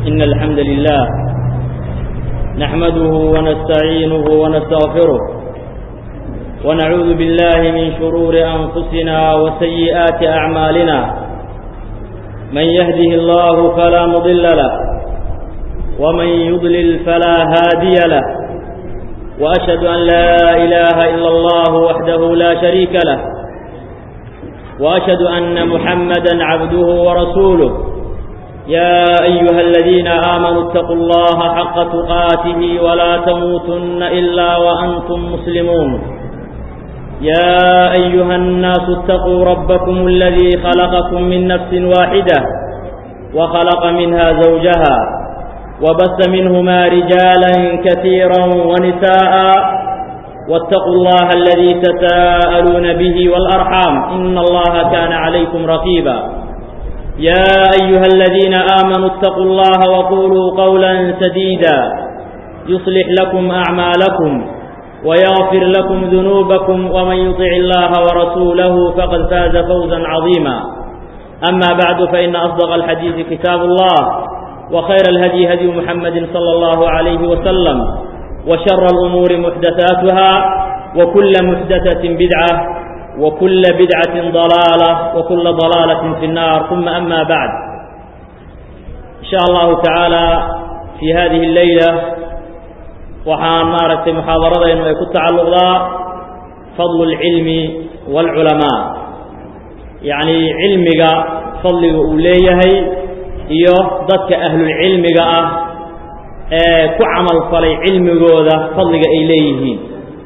إن الحمد لله نحمده ونستعينه ونستغفره ونعوذ بالله من شرور أنفسنا وسيئات أعمالنا من يهده الله فلا مضل له ومن يضلل فلا هادي له وأشهد أن لا إله إلا الله وحده لا شريك له وأشهد أن محمدا عبده ورسوله يا أيها الذين آمنوا اتقوا الله حق تقاته ولا تموتن إلا وأنتم مسلمون يا أيها الناس اتقوا ربكم الذي خلقكم من نفس واحدة وخلق منها زوجها وبث منهما رجالا كثيرا ونساء واتقوا الله الذي تساءلون به والأرحام إن الله كان عليكم رقيبا يا أيها الذين آمنوا اتقوا الله وقولوا قولا سديدا يصلح لكم أعمالكم ويغفر لكم ذنوبكم ومن يطع الله ورسوله فقد فاز فوزا عظيما أما بعد فإن أصدق الحديث كتاب الله وخير الهدي هدي محمد صلى الله عليه وسلم وشر الأمور محدثاتها وكل محدثة بدعة وكل بدعة ضلالة وكل ضلالة في النار ثم أما بعد إن شاء الله تعالى في هذه الليلة وحان مارت محاضرة إنه يكون تعلق فضل العلم والعلماء يعني علمك فضل أوليه iyo dadka ahlulcilmiga ah ee ku camal falay cilmigooda fadliga ay leeyihiin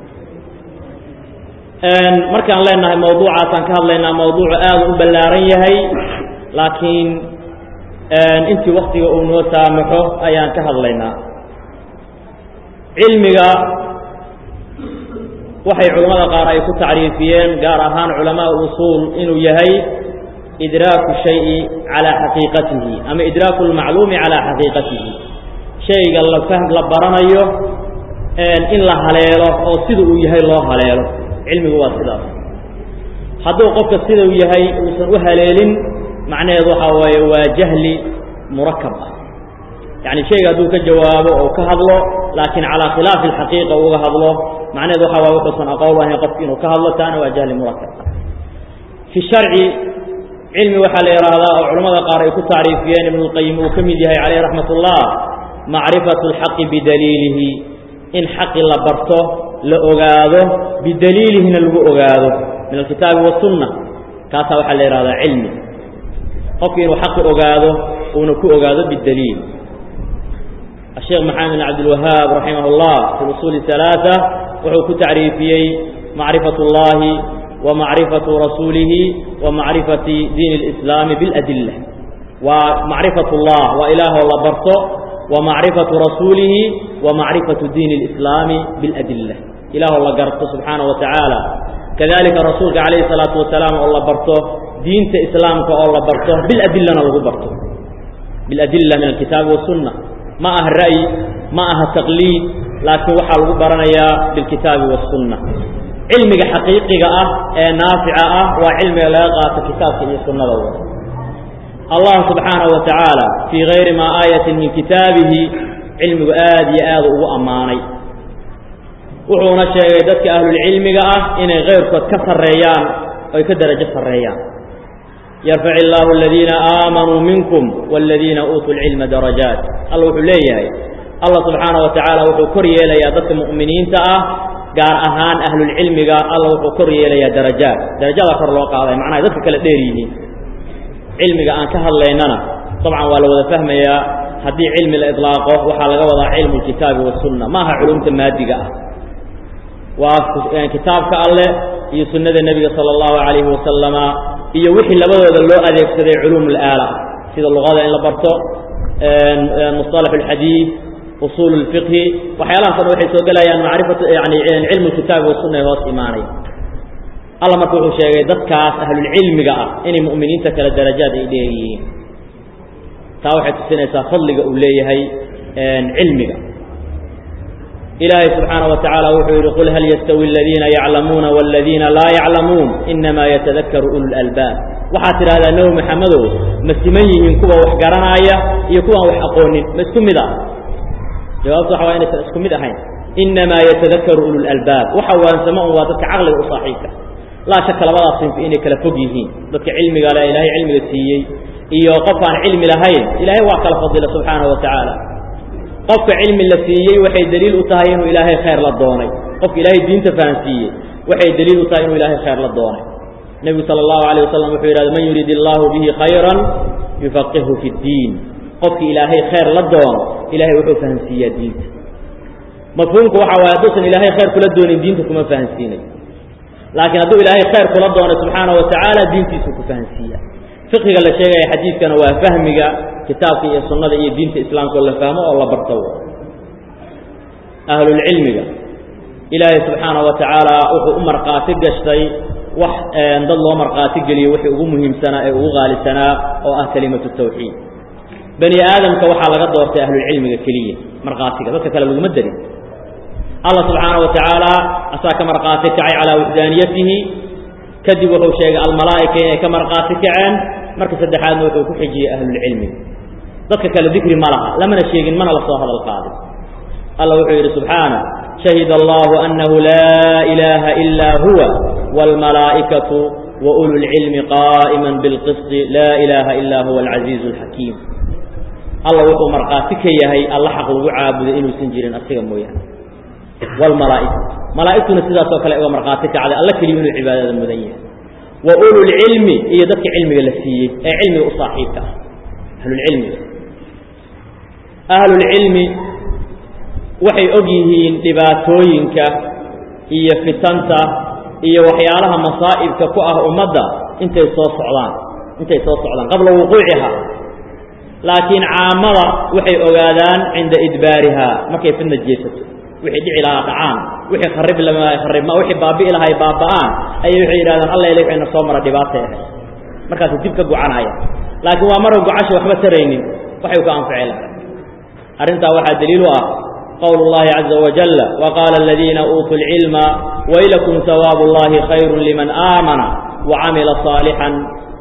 markaan leenahay mawduucaasaan ka hadlaynaa mawduucu aada u ballaaran yahay laakiin intii waktiga uu noo saamaxo ayaan ka hadlaynaa cilmiga waxay culamada qaar ay ku tacriifiyeen gaar ahaan culamaa usuul inuu yahay idraaku shayi calaa xaqiiqatihi ama idraaku lmacluumi calaa xaqiiqatihi shayga la fahm la baranayo in la haleelo oo sida uu yahay loo haleelo cilmigu waa sidaas hadduu qofka sida uu yahay uusan u haleelin macnaheedu waxaa waaye waa jahli murakab ah yacni shayga hadduu ka jawaabo oo ka hadlo laakiin calaa khilaafi alxaqiiqa uga hadlo macnaheedu waxaa waaye wuxuusan aqoon ahayn qofki inuu ka hadlo taana waa jahli murakab fi sharci cilmi waxaa la yidhaahdaa oo culamada qaar ay ku tacriifiyeen ibnulqayim uu ka mid yahay caleyh raxmat ullah macrifatu alxaqi bidaliilihi in xaqi la barto la ogaado bidaliilihina lagu ogaado min alkitaabi wasunna kaasaa waxaa la yidhahdaa cilmi qofki inuu xaqi ogaado uuna ku ogaado bidaliil asheekh maxamed bin cabdilwahaab raximah اllah fi usuuli alaaa wuxuu ku tacriifiyey macrifat اllahi ومعرفة رسuله ومعرفة دين الإسلام بالأدلة waa معرفة الله waa ilaahoo la barto ومعرفة رasuuله ومعرفة دين الإسلام بالأدلة ilaahoo la garto سubحaanaه وتaعaaلى كذلika rasuulka عaليه الصلاaةu وaسلاaم oo la barto diinta iسلاamka oo la barto بالأdilana lagu barto بالأdلة min الكitaabi والسuنة ma aha ra'ي ma aha تqليid laakiin waxaa lagu baranayaa بالkitaabi والسuنة cilmiga xaqiiqiga ah ee naafica ah waa cilmiga laga qaato kitaabka iyo sunnada w allah subxaanaه wa tacaala fii gayri maa aayatin min kitaabihi cilmigu aad iyo aad ugu ammaanay wuxuuna sheegay dadka ahlulcilmiga ah inay kayrkood ka sarreeyaan oy ka darajo sarreeyaan yarfac illaahu aladiina aamanuu minkum wاladiina uutuu lcilma darajaat alla wuxuu leeyahay allah subxaanaه wa tacaala wuxuu kor yeelayaa dadka mu'miniinta ah gaar ahaan ahlulcilmiga alla wuxuu kor yeelayaa darajaad darajada kor loo qaaday macnaha dadka kale dheer yihiin cilmiga aan ka hadlaynana dabcan waa la wada fahmayaa haddii cilmi la ilaaqo waxaa laga wadaa cilmu lkitaabi wasunna ma aha culumta maadiga ah waa kitaabka alleh iyo sunnada nebiga sala allahu calayhi wasalama iyo wixii labadooda loo adeegsaday culuum alaala sida luqada in la barto musطalax اlxadiid usul اfiqhi waxyaalahaas o dhan waxay soo gelayaan macrifatu yani cilmu kitaabi wasunna ee hoos imaanay alla marka wuxuu sheegay dadkaas ahlulcilmiga ah inay mu'miniinta kale darajaad ay dheer yihiin taa waxay tusinaysaa fadliga uu leeyahay cilmiga ilaahay subxaana wa tacaala wuxuu yidhi qul hal yastawi aladiina yaclamuuna waladiina laa yaclamuun inamaa yatadakaru ulu lalbaab waxaad tidhahdaa nebi maxamedow ma siman yihiin kuwa wax garanaaya iyo kuwaan wax aqoonin ma isku mid ah jawaabtu waxa waa inaysan isku mid ahayn inamaa yatadakaru ulu lalbaab waxa waansamo un waa dadka caqliga u saaxiibka laa shaka labadaas sinfi inay kala fog yihiin dadka cilmiga le ilaahay cilmiga siiyey iyo qofkaan cilmi lahayn ilaahay waa kala fadila subxaana wa tacaala qofka cilmi la siiyey waxay daliil u tahay inuu ilaahay khayr la doonay qofka ilaahay diinta fahansiiyey waxay daliil u tahay inuu ilaahay khayr la doonay nebigu sala allahu alayh wasalam wuxuu yidhahda man yuriid illaahu bihi khayran yufaqihu fi ddiin qofki ilaahay khayr la doono ilahay wuxuu fahansiiyaa diinta mafhuumku waxa waaye hadduusan ilaahay khayr kula doonin diinta kuma fahansiinayo laakiin hadduu ilaahay khayr kula doono subxaana wa tacaala diintiisuu ku fahansiiya fiqiga la sheegaya xadiidkana waa fahmiga kitaabka iyo sunnada iyo diinta islaamka oo la fahmo oo la barto ahlulcilmiga ilaahay subxaana wa tacaala wuxuu u markhaati gashtay wax dad loo markhaati geliyo wixii ugu muhiimsanaa ee ugu qaalisanaa oo ah kelimatu tawxiid bani aadamka waxaa laga doortay ahlulcilmiga keliya markhaatiga dadka kale laguma darin allah subxaana wa tacaala asaa ka markhaati kacay calaa waxdaaniyatihi kadib wuxuu sheegay almalaa'ika inay ka markhaati kaceen marka saddexaadna wuxuu ku xijiyey ahlulcilmiga dadka kale dikri ma laha lamana sheegin mana la soo hadal qaadin alla wuxuu yidhi subxaana shahida allahu annahu laa ilaaha ilaa huwa wاlmalaa'ikatu wa ulu lcilmi qaa'ima bilqisti laa ilaaha ilaa huwa alcaziizu alxakiim alla wuxuu markhaati ka yahay alla xaq lagu caabuday inuusan jirin asiga mooyaane wlmalaa'ikatu malaa'igtuna sidaasoo kale uga markhaati kacday alla keliya inuu cibaadada mudan yahay wa ululcilmi iyo dadka cilmiga la siiyey ee cilmiga u saaxiibka ah ahlulcilmiga ahlulcilmi waxay og yihiin dhibaatooyinka iyo fitanta iyo waxyaalaha masaa'ibka ku ah ummadda intay soo socdaan intay soo socdaan qabla wuquuciha laakiin caamada waxay ogaadaan cinda idbaariha markay fidna jeesato wixii dhici lahaa dhacaan wixii kharib lamaa kharibma wixii baabi'i lahay baaba'aan ayay waxay yidhahdaan alla ilahi waxayna soo mara dhibaatay ahayd markaasay dib ka gocanaya laakiin waa marow gocasha waxba taraynin waxay ku anfici lahay arrintaa waxaa daliil u ah qowlu اllahi caza wajala wa qaala aladiina uutuu lcilma waylakum hawaabu اllahi khayru liman aamana wacamila صaalixan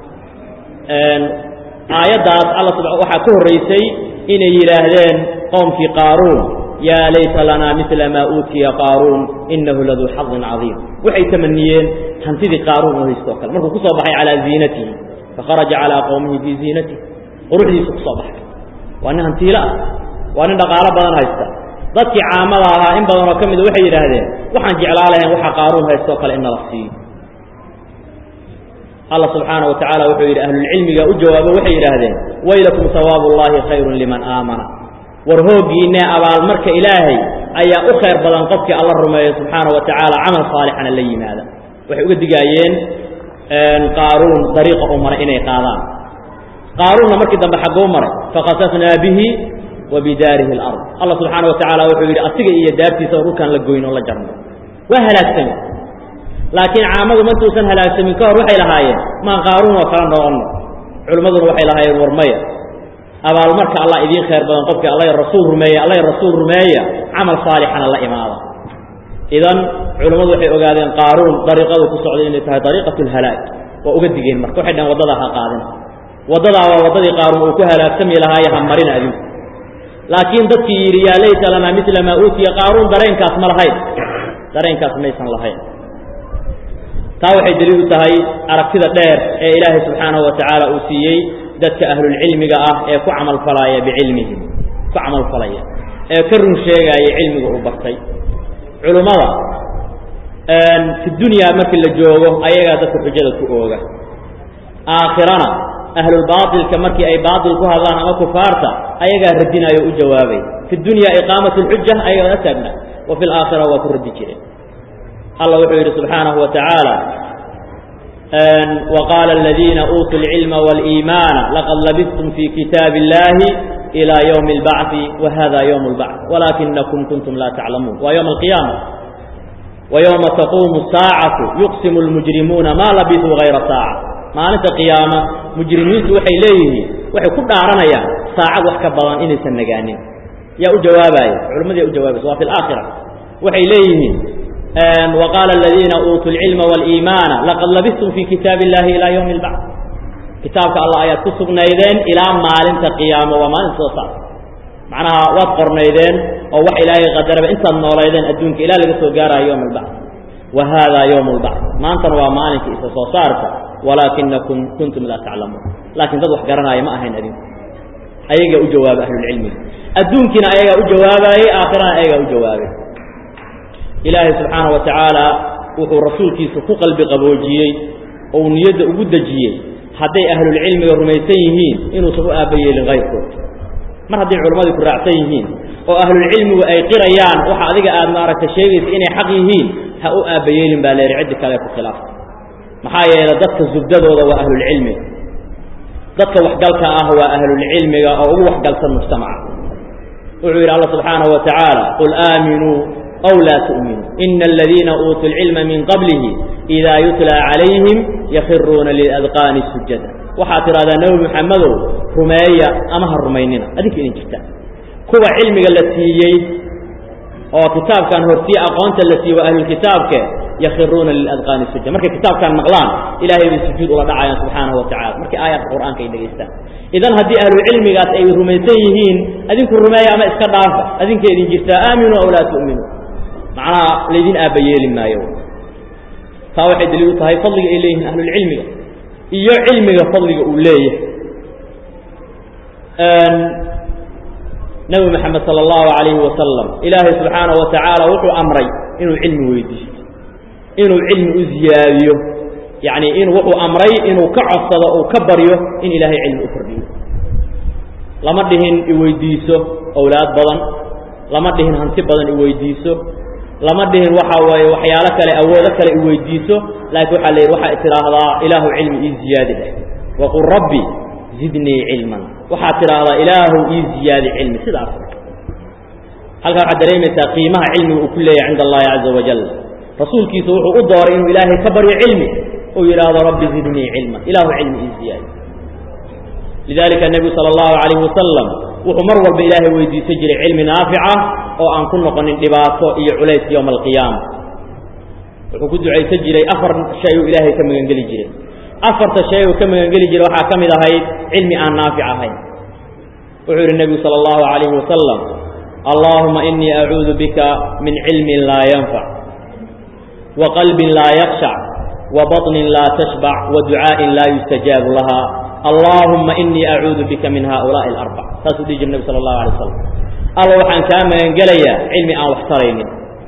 aayaddaas alla waxaa ka horraysay inay yidhaahdeen qowmkii qaaruun yaa laysa lanaa mila maa uutiya qaaruun inahu laduu xadin cadiim waxay tamaniyeen hantidii qaaruun oo haysto o kale markuu ku soo baxay calaa ziinatihi fakharaja calaa qowmihi fii ziinatihi quruxdiisu ku soo baxay waa nin hantiilo ah waa nin dhaqaalo badan haysta dadkii caamada ahaa in badanoo ka mida waxay yidhaahdeen waxaan jeclaa lahayn waxa qaaruun haysto o kale in nala siiyo alla subxaana wa tacala wuxuu yidhi ahlulcilmiga u jawaabo waxay yidhaahdeen waylakum hawaabu llahi khayrun liman aamana war hooggiinne abaalmarka ilaahay ayaa u khayr badan qofkii alla rumeeyo subxaana wa tacaala camal saalixana la yimaada waxay uga digaayeen qaaruun dariiqa uu maray inay qaadaan qaaruunna markii dambe xagguu maray fakasafnaa bihi wa bidaarihi alard alla subxaana wa tacaala wuxuu yidhi asiga iyo daartiisa oo dhulkaan la goyn oo la jarno waa halaagsami laakiin caamadu mantuusan halaagsamin ka hor waxay lahaayeen maan qaaruun oo kala noqonno culimmaduna waxay lahaayeen war maya abaalmarka allah idiin khayr badan qofkii alla rasuul rumeeya alla rasuul rumeeya camal saalixana la imaada idan culimmadu waxay ogaadeen qaaruun dariiqadu ku socday inay tahay dariiqatu lhalaag waa uga digeen marka waxay dhaheen waddadaa ha qaadin waddadaa waa waddadii qaaruun uu ku halaagsami lahaayo ha marina adinku laakiin dadkii yidhi yaa laysa lanaa mila maa uutiya qaaruun dareenkaas ma lahayn dareenkaas maysan lahayn taa waxay daliil u tahay aragtida dheer ee ilaahay subxaanahu wa tacaala uu siiyey dadka ahlulcilmiga ah ee ku camalfalaaya bicilmihim ku camalfalaya ee ka run sheegaaya cilmiga uu bartay culummada fi dunyaa markii la joogo ayagaa dadka xujada ku ooga aakhirana ahlulbaatilka markii ay baatil ku hadlaan ama kufaarta ayagaa radinaayo u jawaabay fi dunya iqaamat lxuja ayagaa taagna wa fi laakhira waa ku radi jireen alla wuxuu yidhi subxaanahu wa tacaala وqاl الذيina uuتوu العilم والإيmاn لqad labثتm fي kitاab الlahi إilى yوم البaعث وhada yوم البaعث وlakinكم kunتم la taclamuun wa yوم القiyamة وyومa تquم الsاacaة يqسم الmجrimuuna ma labثuu غayra sاacة maalinta قiyaama mujrimiintu waxay leeyihiin waxay ku dhaaranayaan saacad wax ka badan inaysan nagaanin yaa u jawaabaya culammadii u jawaabaysa waa fi اlآakhirة waxay leeyihiin وqاaل الذيina uuتوu العilم والإيماaن لaqad labstm fي kitaaب اللahi ilى yوم البعث kitaabka allah ayaad ku sugnaydeen ilaa maalinta قiyaamo waa maalinta soo saar macnaha waad qornaydeen oo wax ilaahay qadaraba intaad noolaydeen adduunka ilaa laga soo gaaraayo yوم البعث وhada yوم البعث maantana waa maalinka isa soo saarka وalaakinaكم kuntum laa taclamuun laakiin dad wax garanaya ma ahayn adinku ayagaa u jawaaba ahlulcilmiga adduunkiina ayagaa u jawaabayey aakhirana ayagaa u jawaabay ilaahay subxaana wa tacaala wuxuu rasuulkiisa ku qalbi qaboojiyey oo uu niyadda ugu dejiyey hadday ahlulcilmiga rumaysan yihiin inuusan u aabba yeelin kayrkood mar hadday culammadii ku raacsan yihiin oo ahlulcilmigu ay qirayaan waxa adiga aad maaragta sheegaysa inay xaq yihiin ha u aabba yeelin baa leehi ciddi kale ku khilaafta maxaa yeele dadka zubdadooda waa ahlulcilmiga dadka waxgalka ah waa ahlulcilmiga oo ugu waxgalsan mujtamaca wuxuu yidhi alla subxaanaه wa tacaala qul aaminuu أو لا تؤمنوا إن الذين أوتوا العلم من قبله إذا يتلى عليهم يخرون للأذقان سجدا waxaa tidhahdaa nebi maxamedow rumeeya ama ha rumaynina adinka idin jirta kuwa cilmiga la siiyey oo kitaabkan hortiye aqoonta la siiyey waa ahlulkitaabke yakhiruuna liladqaani suja markay kitaabkan maqlaan ilaahay bay sujuud ula dhacayaan subxaanahu wa tacala markii aayaadka qur'aanka ay dhegaystaan idan haddii ahlucilmigaas ay rumaysan yihiin adinku rumeeya ama iska dhaafa adinka idin jirtaa aaminuu aw laa tu'minuu macnaha laydin aabba yeeli maayo taa waxay daliil u tahay fadliga ay leeyihiin ahlulcilmiga iyo cilmiga fadliga uu leeyahay nebi moxamed sala allahu calayhi wasalam ilaahay subxaana wa tacaala wuxuu amray inuu cilmi weydiisto inuu cilmi u ziyaadiyo yacni in wuxuu amray inuu ka codsado uu ka baryo in ilaahay cilmi u kordhiyo lama dhihin iweydiiso owlaad badan lama dhihin hanti badan iweydiiso lama dhihin waxa weeye waxyaalo kale awoodo kale iweydiiso laakiin waxaa la yidhi waxaa tidhaahdaa ilaahu cilmi ii ziyaadi dheh waqul rabbi zidnii cilman waxaad tidhaahdaa ilaahu ii ziyaadi cilmi sidaas halkaa waxaad dareemaysaa qiimaha cilmiga uu ku leeyahay cinda allahi caza wajal rasuulkiisa wuxuu u dooray inuu ilaahay ka baryo cilmi uu yidhaahdo rabbi zidnii cilman ilaahu cilmi ii ziyaadi lidalika nebigu sala allahu calayhi wasalam wuxuu mar walba ilaahay weydiisan jiray cilmi naafica oo aan ku noqonin dhibaato iyo culays yowma alqiyaama wuxuu ku ducaysan jiray afar shay uu ilaahay ka magangeli jiray afarta shay uu ka magangeli jiray waxaa ka mid ahayd cilmi aan naafic ahayn wuxuu yidhi nebigu sala allahu calayhi wasalam allaahuma inii acuudu bika min cilmin laa yanfac wa qalbin laa yakshac wa baطnin laa tashbac wa ducaa'in laa yustajaabu laha allaahumma inii acuudu bika min haaulaa'i alarbac saasuu dhihi jira nebi sala allahu alay wasalam alla waxaan kaa magangelayaa cilmi aan wax taraynin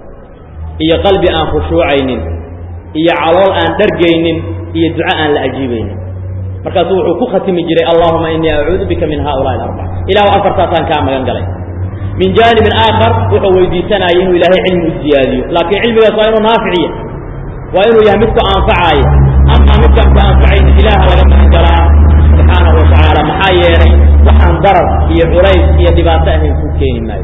iyo qalbi aan khushuucaynin iyo calool aan dhargaynin iyo duco aan la ajiibaynin markaasuu wuxuu ku khatimi jiray allahuma inii acuudu bika min haaulaai alarbac ilahu afartaasaan kaa magan galay min jaanibin aakhar wuxuu weydiisanayay inuu ilaahay cilmi u ziyaadiyo laakiin cilmigaas waa inuu naaficiya waa inuu yahay midku anfacaaya amaa midkaan ku anfacaynin ilaaha laga magan galaa subxaanahu wa tacaala maxaa yeelay waxaan darar iyo culays iyo dhibaato ahayn kuu keeni maayo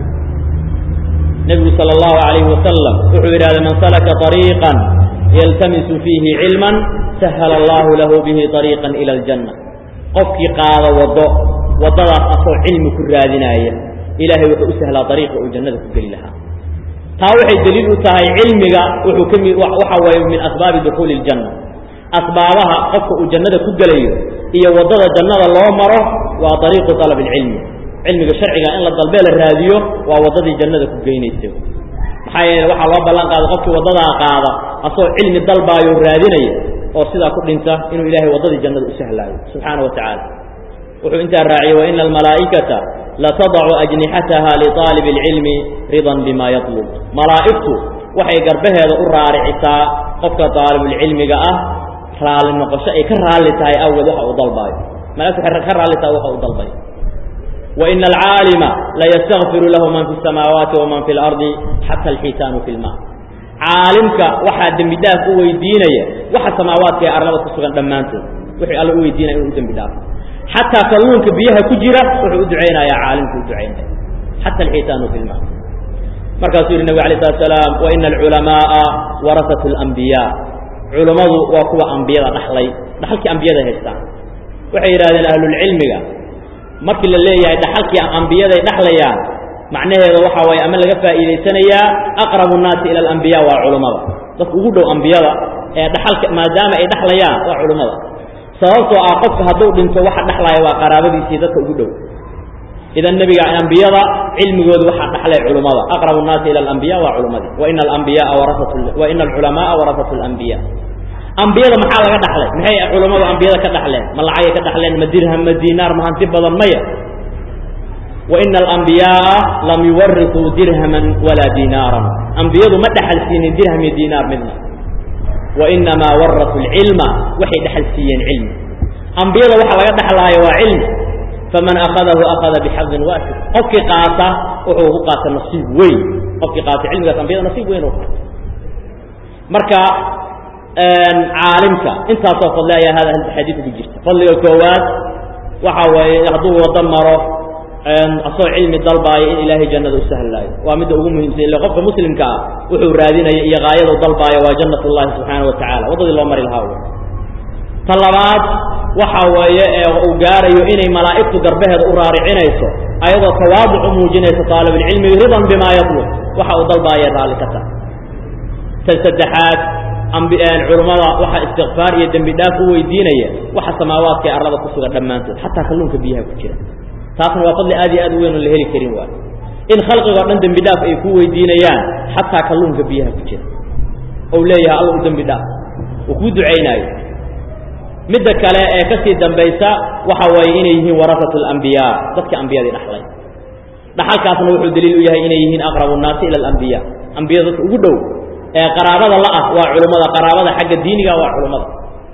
nebigu sala allahu calayhi wasalam wuxuu yidhahda man salaka طariiqan yaltamisu fiihi cilman sahala allahu lahu bihi طariiqan ila aljanna qofkii qaado waddo waddadaas asoo cilmi ku raadinaaya ilaahay wuxuu u sahlaa ariiqa uu jannada ku geli lahaa taa waxay deliil u tahay cilmiga wuxuu ka mid waxa weeye min asbaabi dukhuuli اljanna asbaabaha qofka uu jannada ku gelayo iyo waddada jannada loo maro waa ariiqu alab اlcilmi cilmiga sharciga in la dalbee la raadiyo waa waddadii jannada ku geynaysa maxaa yeele waxaa loo ballan qaada qofkii waddadaa qaada asagoo cilmi dalbaayo raadinaya oo sidaa ku dhinta inuu ilaahay waddadii jannada u sahlaayo subxaana wa tacaala wuxuu intaa raaciyey waina almalaa'ikata latadacu ajnixataha liطaalibi اlcilmi ridan bima yatlub malaa'igtu waxay garbaheeda u raaricisaa qofka daalibulcilmiga ah raalli noqosho ay ka raalli tahay awgeed waxa uu dalbaayo malaigtu waxay ka raalli tahay waxa uu dalbayo waina alcaalima layastakfiru lahu man fi الsamaawaati waman fi اlardi xata alxitaanu fi lma caalimka waxaa dembi dhaaf u weydiinaya waxa samaawaadka ee arlada ku sugan dhammaantood wixii alla u weydiinaya inuu u dembi dhaafo xataa kalluunka biyaha ku jira wuxuu u ducaynayaa caalimku u ducaynaya xata alxitaanu fi lma markaasuu yidhi nabig alay slat slaam waina alculamaaa warasatu اlambiyaa culummadu waa kuwa ambiyada dhaxlay dhaxalkii ambiyada haystaan waxay yidhahdeen ahlulcilmiga markii la leeyahay dhaxalkii ambiyaday dhaxlayaan macnaheeda waxa waaye ama laga faa'iidaysanayaa aqrabu nnaasi ila alambiya waa culummada dadka ugu dhow ambiyada ee dhaxalka maadaama ay dhaxlayaan waa culummada sababtoo ah qofka hadduu dhinto waxa dhaxlaya waa qaraabadiisii dadka ugu dhow idan nebiga ambiyada cilmigooda waxaa dhaxlay culummada aqrabu nnaasi ila alambiya waa culummadii waina alambiyaa warasatu waina alculamaaa warasatu alambiya ambiyada maxaa laga dhaxlay maxay culummadu ambiyada ka dhaxleen ma lacagay ka dhaxleen ma dirham ma diinaar ma hanti badan maya waina alambiyaaa lam yuwarisuu dirhaman walaa diinaaran ambiyadu ma dhaxal siinin dirham iyo diinaar midna wainamaa warasuu lcilma waxay dhaxal siiyeen cilmi ambiyada waxa laga dhaxlaayo waa cilmi faman akhadahu akhada bixadin waasir qofkii qaata wuxuu ku qaata nasiib weyn qofkii qaata cilmigaas ambiyada nasiib weyn u qaata marka caalimka intaasoo fadli ayaa hada xadiid ugu jirta fadliga koowaad waxa weeye hadduu wado maro asoo cilmi dalbaayo in ilaahay jannada u sahlaayo waa midda ugu muhiimsan ille qofka muslimka ah wuxuu raadinaya iyo gaayadu dalbaayo waa jannat llahi subxaana wa tacala waddadii loo mari lahaa wey ta labaad waxa weeye ee uu gaarayo inay malaa'igtu garbaheeda u raaricinayso ayadoo tawaaduc u muujinayso taalibulcilmi ridan bimaa yatlub waxa uu dalbaaya raalli ka tahay tan saddexaad culummada waxa istikfaar iyo dembi dhaaf u weydiinaya waxa samaawaadka ee arlada ku sugan dhammaantood xataa kalluunka biyaha ku jira taasna waa fadli aad iyo aad u weyn oo la heli karin waay in khalqigoo dhan dembi dhaaf ay ku weydiinayaan xataa kalluunka biyaha ku jira ou leeyahay alla u dembi dhaaf uu kuu ducaynaayo midda kale ee ka sii dambaysa waxa waaye inay yihiin warasatu alambiyaa dadkii ambiyadii dhaxlay dhaxalkaasna wuxuu daliil u yahay inay yihiin aqrabu nnaasi ila alambiya ambiyada dadka ugu dhow ee qaraabada la ah waa culummada qaraabada xagga diiniga waa culummada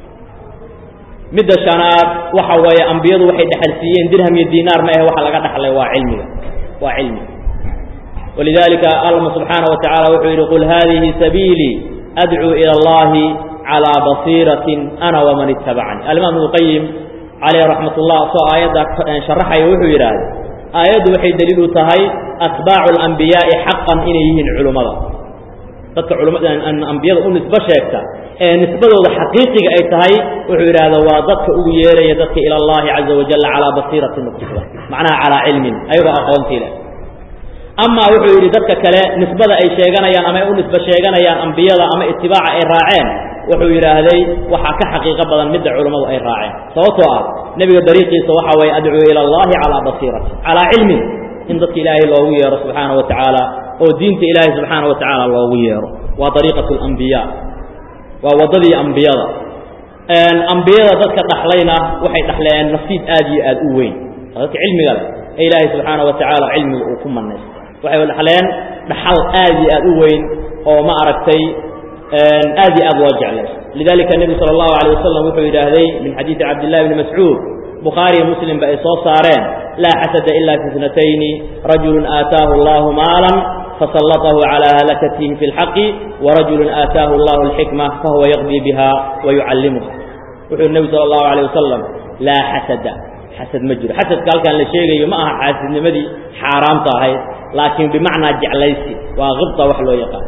midda shanaad waxa weeye ambiyadu waxay dhexal siiyeen dirham iyo diinaar ma ahe waxa laga dhaxlay waa cilmiga waa cilmiga walidalika allah subxaanaه wa tacala wuxuu yidhi qul hadihi sabiilii adcuu ilى اllahi calىa basiiratin ana waman itabacanii alimaam ibnu qayim calayh raxmat ullah soo aayadda sharaxaya wuxuu yidhaahday aayaddu waxay daliil u tahay atbaacu اlanbiyaa'i xaqan inay yihiin culummada dadka ambiyada u nisbo sheegta ee nisbadooda xaqiiqiga ay tahay wuxuu yidhaahda waa dadka ugu yeeraya dadka ila allahi caza wajalla calaa basiiratin nuqsida macnaha calaa cilmin ayagoo aqoontii leh amaa wuxuu yidhi dadka kale nisbada ay sheeganayaan ama ay u nisbo sheeganayaan ambiyada ama itibaaca ay raaceen wuxuu yidhaahday waxaa ka xaqiiqo badan midda culummadu ay raaceen sababtoo ah nebiga dariiqiisa waxa waye adcuu ila allahi calaa basiiratin calaa cilmin in dadka ilaahay loogu yeero subxaana wa tacaala oo diinta ilaahay subxaana wa tacaala loogu yeero waa dariiqatu alambiyaa waa waddadii ambiyada ambiyada dadka dhaxlayna waxay dhaxleen nasiib aad iyo aad u weyn dadka cilmiga leh ee ilaahay subxaana wa tacaala cilmiga uu ku manaysto waxay dhaxleen dhaxal aad iyo aad u weyn oo ma aragtay aad iyo aad loo jeclay lidalika nebigu sala allahu alayh wasalam wuxuu yidhaahday min xadiidi cabdillahi bni mascuud bukhaariyo muslimba ay soo saareen laa xasada ila fi snatayni rajulun aataahu allahu maalan fasallatahu calaa halakatihi fi lxaqi warajulun aataahu allahu alxikma fahuwa yaqdii biha wa yucallimuha wuxuu nebigu sala allahu alayh wasalam laa xasada xasad ma jiro xasadka halkaan la sheegayo ma aha xaasidnimadii xaaraamta ahayd laakiin bimacnaa jeclaysi waa kibta wax loo yaqaan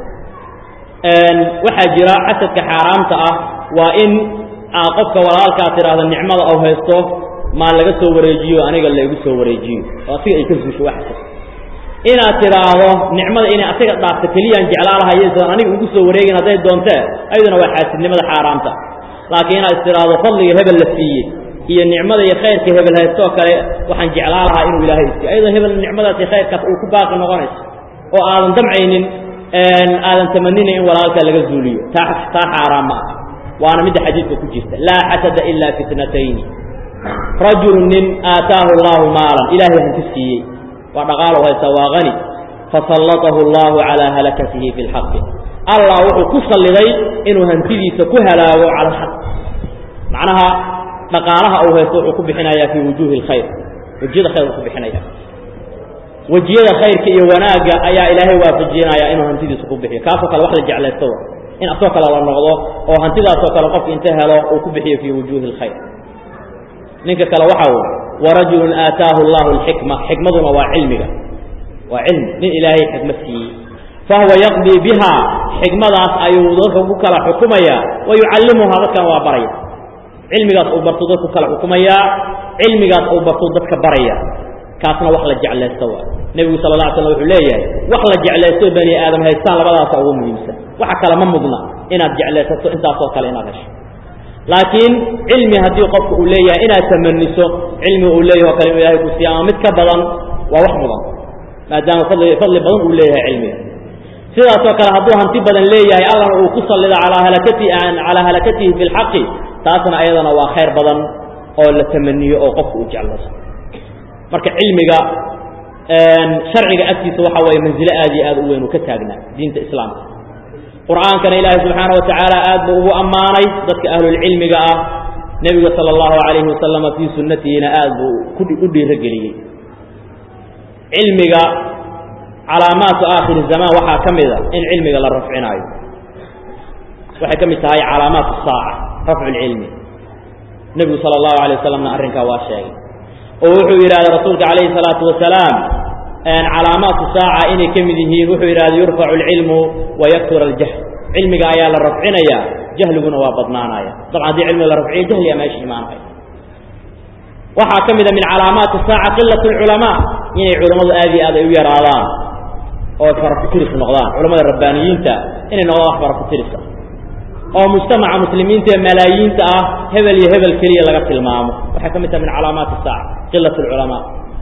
waxaa jira xasadka xaaraamta ah waa in qofka walaalkaa tidhaahdo nicmada ou haysto maa laga soo wareejiyo aniga laigu soo wareejiyo oo asiga ay ka suusho waa xasad inaad tidhaahdo nicmada inay asiga dhaafto keliyaan jeclaalahayesan aniga ugu soo wareegin hadday doontee ayaduna waa xaasidnimada xaaraamta laakiin inaad istidhaahdo fadliga hebel la siiyey iyo nicmada iyo khayrka hebel haystoo kale waxaan jeclaa lahaa inuu ilaahay isiiyo ayadoo hebel nicmadaas iyo khayrkaas uu ku baaqi noqonayso oo aadan damcaynin aadan tamaninayn in walaalka laga zuuliyo taa taa xaaraan ma aha waana midda xadiidka ku jirta laa xasada ilaa fitnatayni rajulu nin aataahu allaahu maalan ilaahay hanti siiyey waa dhaqaalo haysa waa hani fasallatahu allahu calaa halakatihi fi lxaqi allah wuxuu ku salliday inuu hantidiisa ku halaago cala alxaq macnaha dhaqaalaha uu haysto wuxuu ku bixinayaa fii wujuuhi alkhayr wejiyada khayr uu ku bixinaya wejiyada khayrka iyo wanaagga ayaa ilaahay waafajinaya inuu hantidiisa ku bixiyo kaasoo kale wax la jeclaysto in asoo kale la noqdo oo hantidaasoo kale qofka inta helo uu ku bixiyo fii wujuuhi alkhayr ninka kale waxa wy warajulun aataahu allahu alxikma xikmaduna waa cilmiga waa cilmi nin ilaahay xikma siiyey fahuwa yaqdii biha xikmadaas ayuu dadka ku kala xukumaya wa yucallimuhaa dadkana waa baraya cilmigaas uu bartuu dadku kala xukumayaa cilmigaas uu bartuu dadka baraya kaasna wax la jeclaysto waa nebigu sala la alay slam wuxuu leeyahay wax la jeclaysto bani aadam haystaan labadaasa ugu muhiimsan waxa kale ma mudna inaad jeclaysato intaasoo kale inaad hesho laakiin cilmi haddii qofku uu leeyahay inaad tamaniso cilmiga uu leeyahy oo kale inuu ilahay ku siiya ama mid ka badan waa wax mudan maadaama fadli fadli badan uu leeyahay cilmiga sidaasoo kale hadduu hanti badan leeyahay allana uu ku sallido alaa halakati calaa halakatihi fi lxaqi taasna ayadana waa khayr badan oo la tamaniyo oo qofku uu jeclayso marka cilmiga sharciga agtiisa waxa waye manzilo aad iyo aad u weyn uu ka taagnaa diinta islaamka qur'aankana ilaahay subxaana wa tacaala aad buu ugu ammaanay dadka ahlulcilmiga ah nebiga sala allahu calayhi wasalama fii sunnatihina aad buu u dhiirogeliyey cilmiga calaamaatu aakhiri zamaan waxaa ka mida in cilmiga la rafcinaayo waxay ka mid tahay calaamaatu saaca rafcu lcilmi nebigu sala allahu alay wasalamna arrinkaa waa sheegay oo wuxuu yidhahday rasuulka calayhi salaatu wasalaam calaamaatu saaca inay ka mid yihiin wuxuu yidhahday yurfacu alcilmu wa yaktur aljahl cilmiga ayaa la rafcinaya jahliguna waa badnaanaya dabcan haddii cilmiga la rafciyo jahliga meesha imaanaya waxaa ka mida min calaamaati saaca qilat alculamaa inay culammadu aad iyo aad ay u yaraadaan oo farakutiris noqdaan culamada rabbaaniyiinta inay noqdaan wax farakutiris ah oo mujtamaca muslimiinta ee malaayiinta ah hebel iyo hebel keliya laga tilmaamo waxay ka mid tahay min calaamaati saaca qilat alculamaa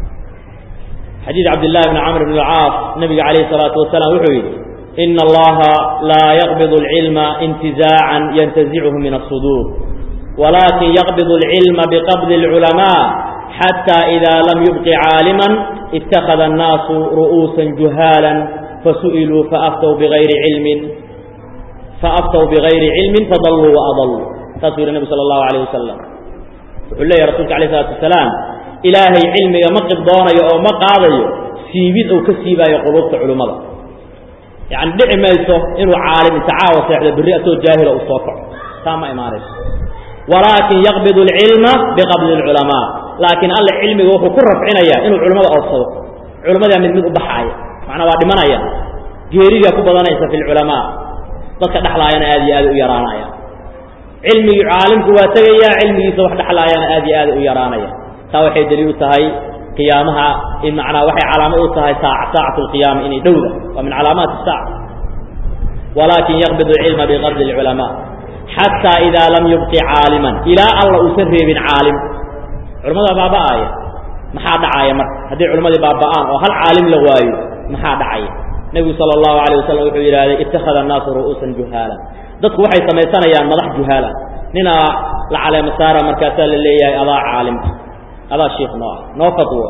xadiid cabdillahi bni camr bn alcaas nabiga calayhi salaatu wasalaam wuxuu yidhi ina allaha laa yaqbid alcilma intizaacan yantazichu min asuduur walakin yaqbid alcilma biqabdi alculamaa xatى إida lam yubqi caalima اtakada الnaasu ru'uusa juhaala fasu'iluu faaftow bغayri cilmin faaftow bغayri cilmin fadaluu وadaluu saasuu yihi nebi salى الlahu عalيه wasalam wuxuu leeyahy rasulka alayه الsalatu wasalaam ilaahay cilmiga ma qibdoonayo oo ma qaadayo siibid ou ka siibaayo quluubta culimmada yani dhici mayso inuu caalim inta caawa seexdo berri asoo jaahila uu soo kaco taa ma imaanayso walaakin yaqbid اlcilma biqabdi اlculamaa laakiin alle cilmiga wuxuu ku rafcinayaa inuu culimmada oobsado culimmadaa mid mid u baxaaya macnaa waa dhimanaya geeridaa ku badanaysa fi lculamaa dadka dhexlaayana aad iyo aad u yaraanaya cilmigii caalimku waa tegaya cilmigiisa wax dhexlaayana aad iyo aad u yaraanaya taa waxay daliil u tahay qiyaamaha in macnaa waxay calaamad u tahay saaca saacatu lqiyaama inay dhowda waa min calaamaati saaca walaakin yaqbid اlcilma biqabdi اlculamaa xataa idaa lam yubqi caaliman ilaa alla uusan reebin caalim culamada baaba'aaya maxaa dhacaaya marka haddii culammadii baaba'aan oo hal caalim la waayo maxaa dhacaya nebigu sala allahu alayh wasalam wuxuu yidhahday ittakhada annaasu ru'uusan juhaala dadku waxay samaysanayaan madax juhaala ninaa la caleema saara markaasaa la leeyahay adaa caalim ah adaa shiikh noo ah noo fadwo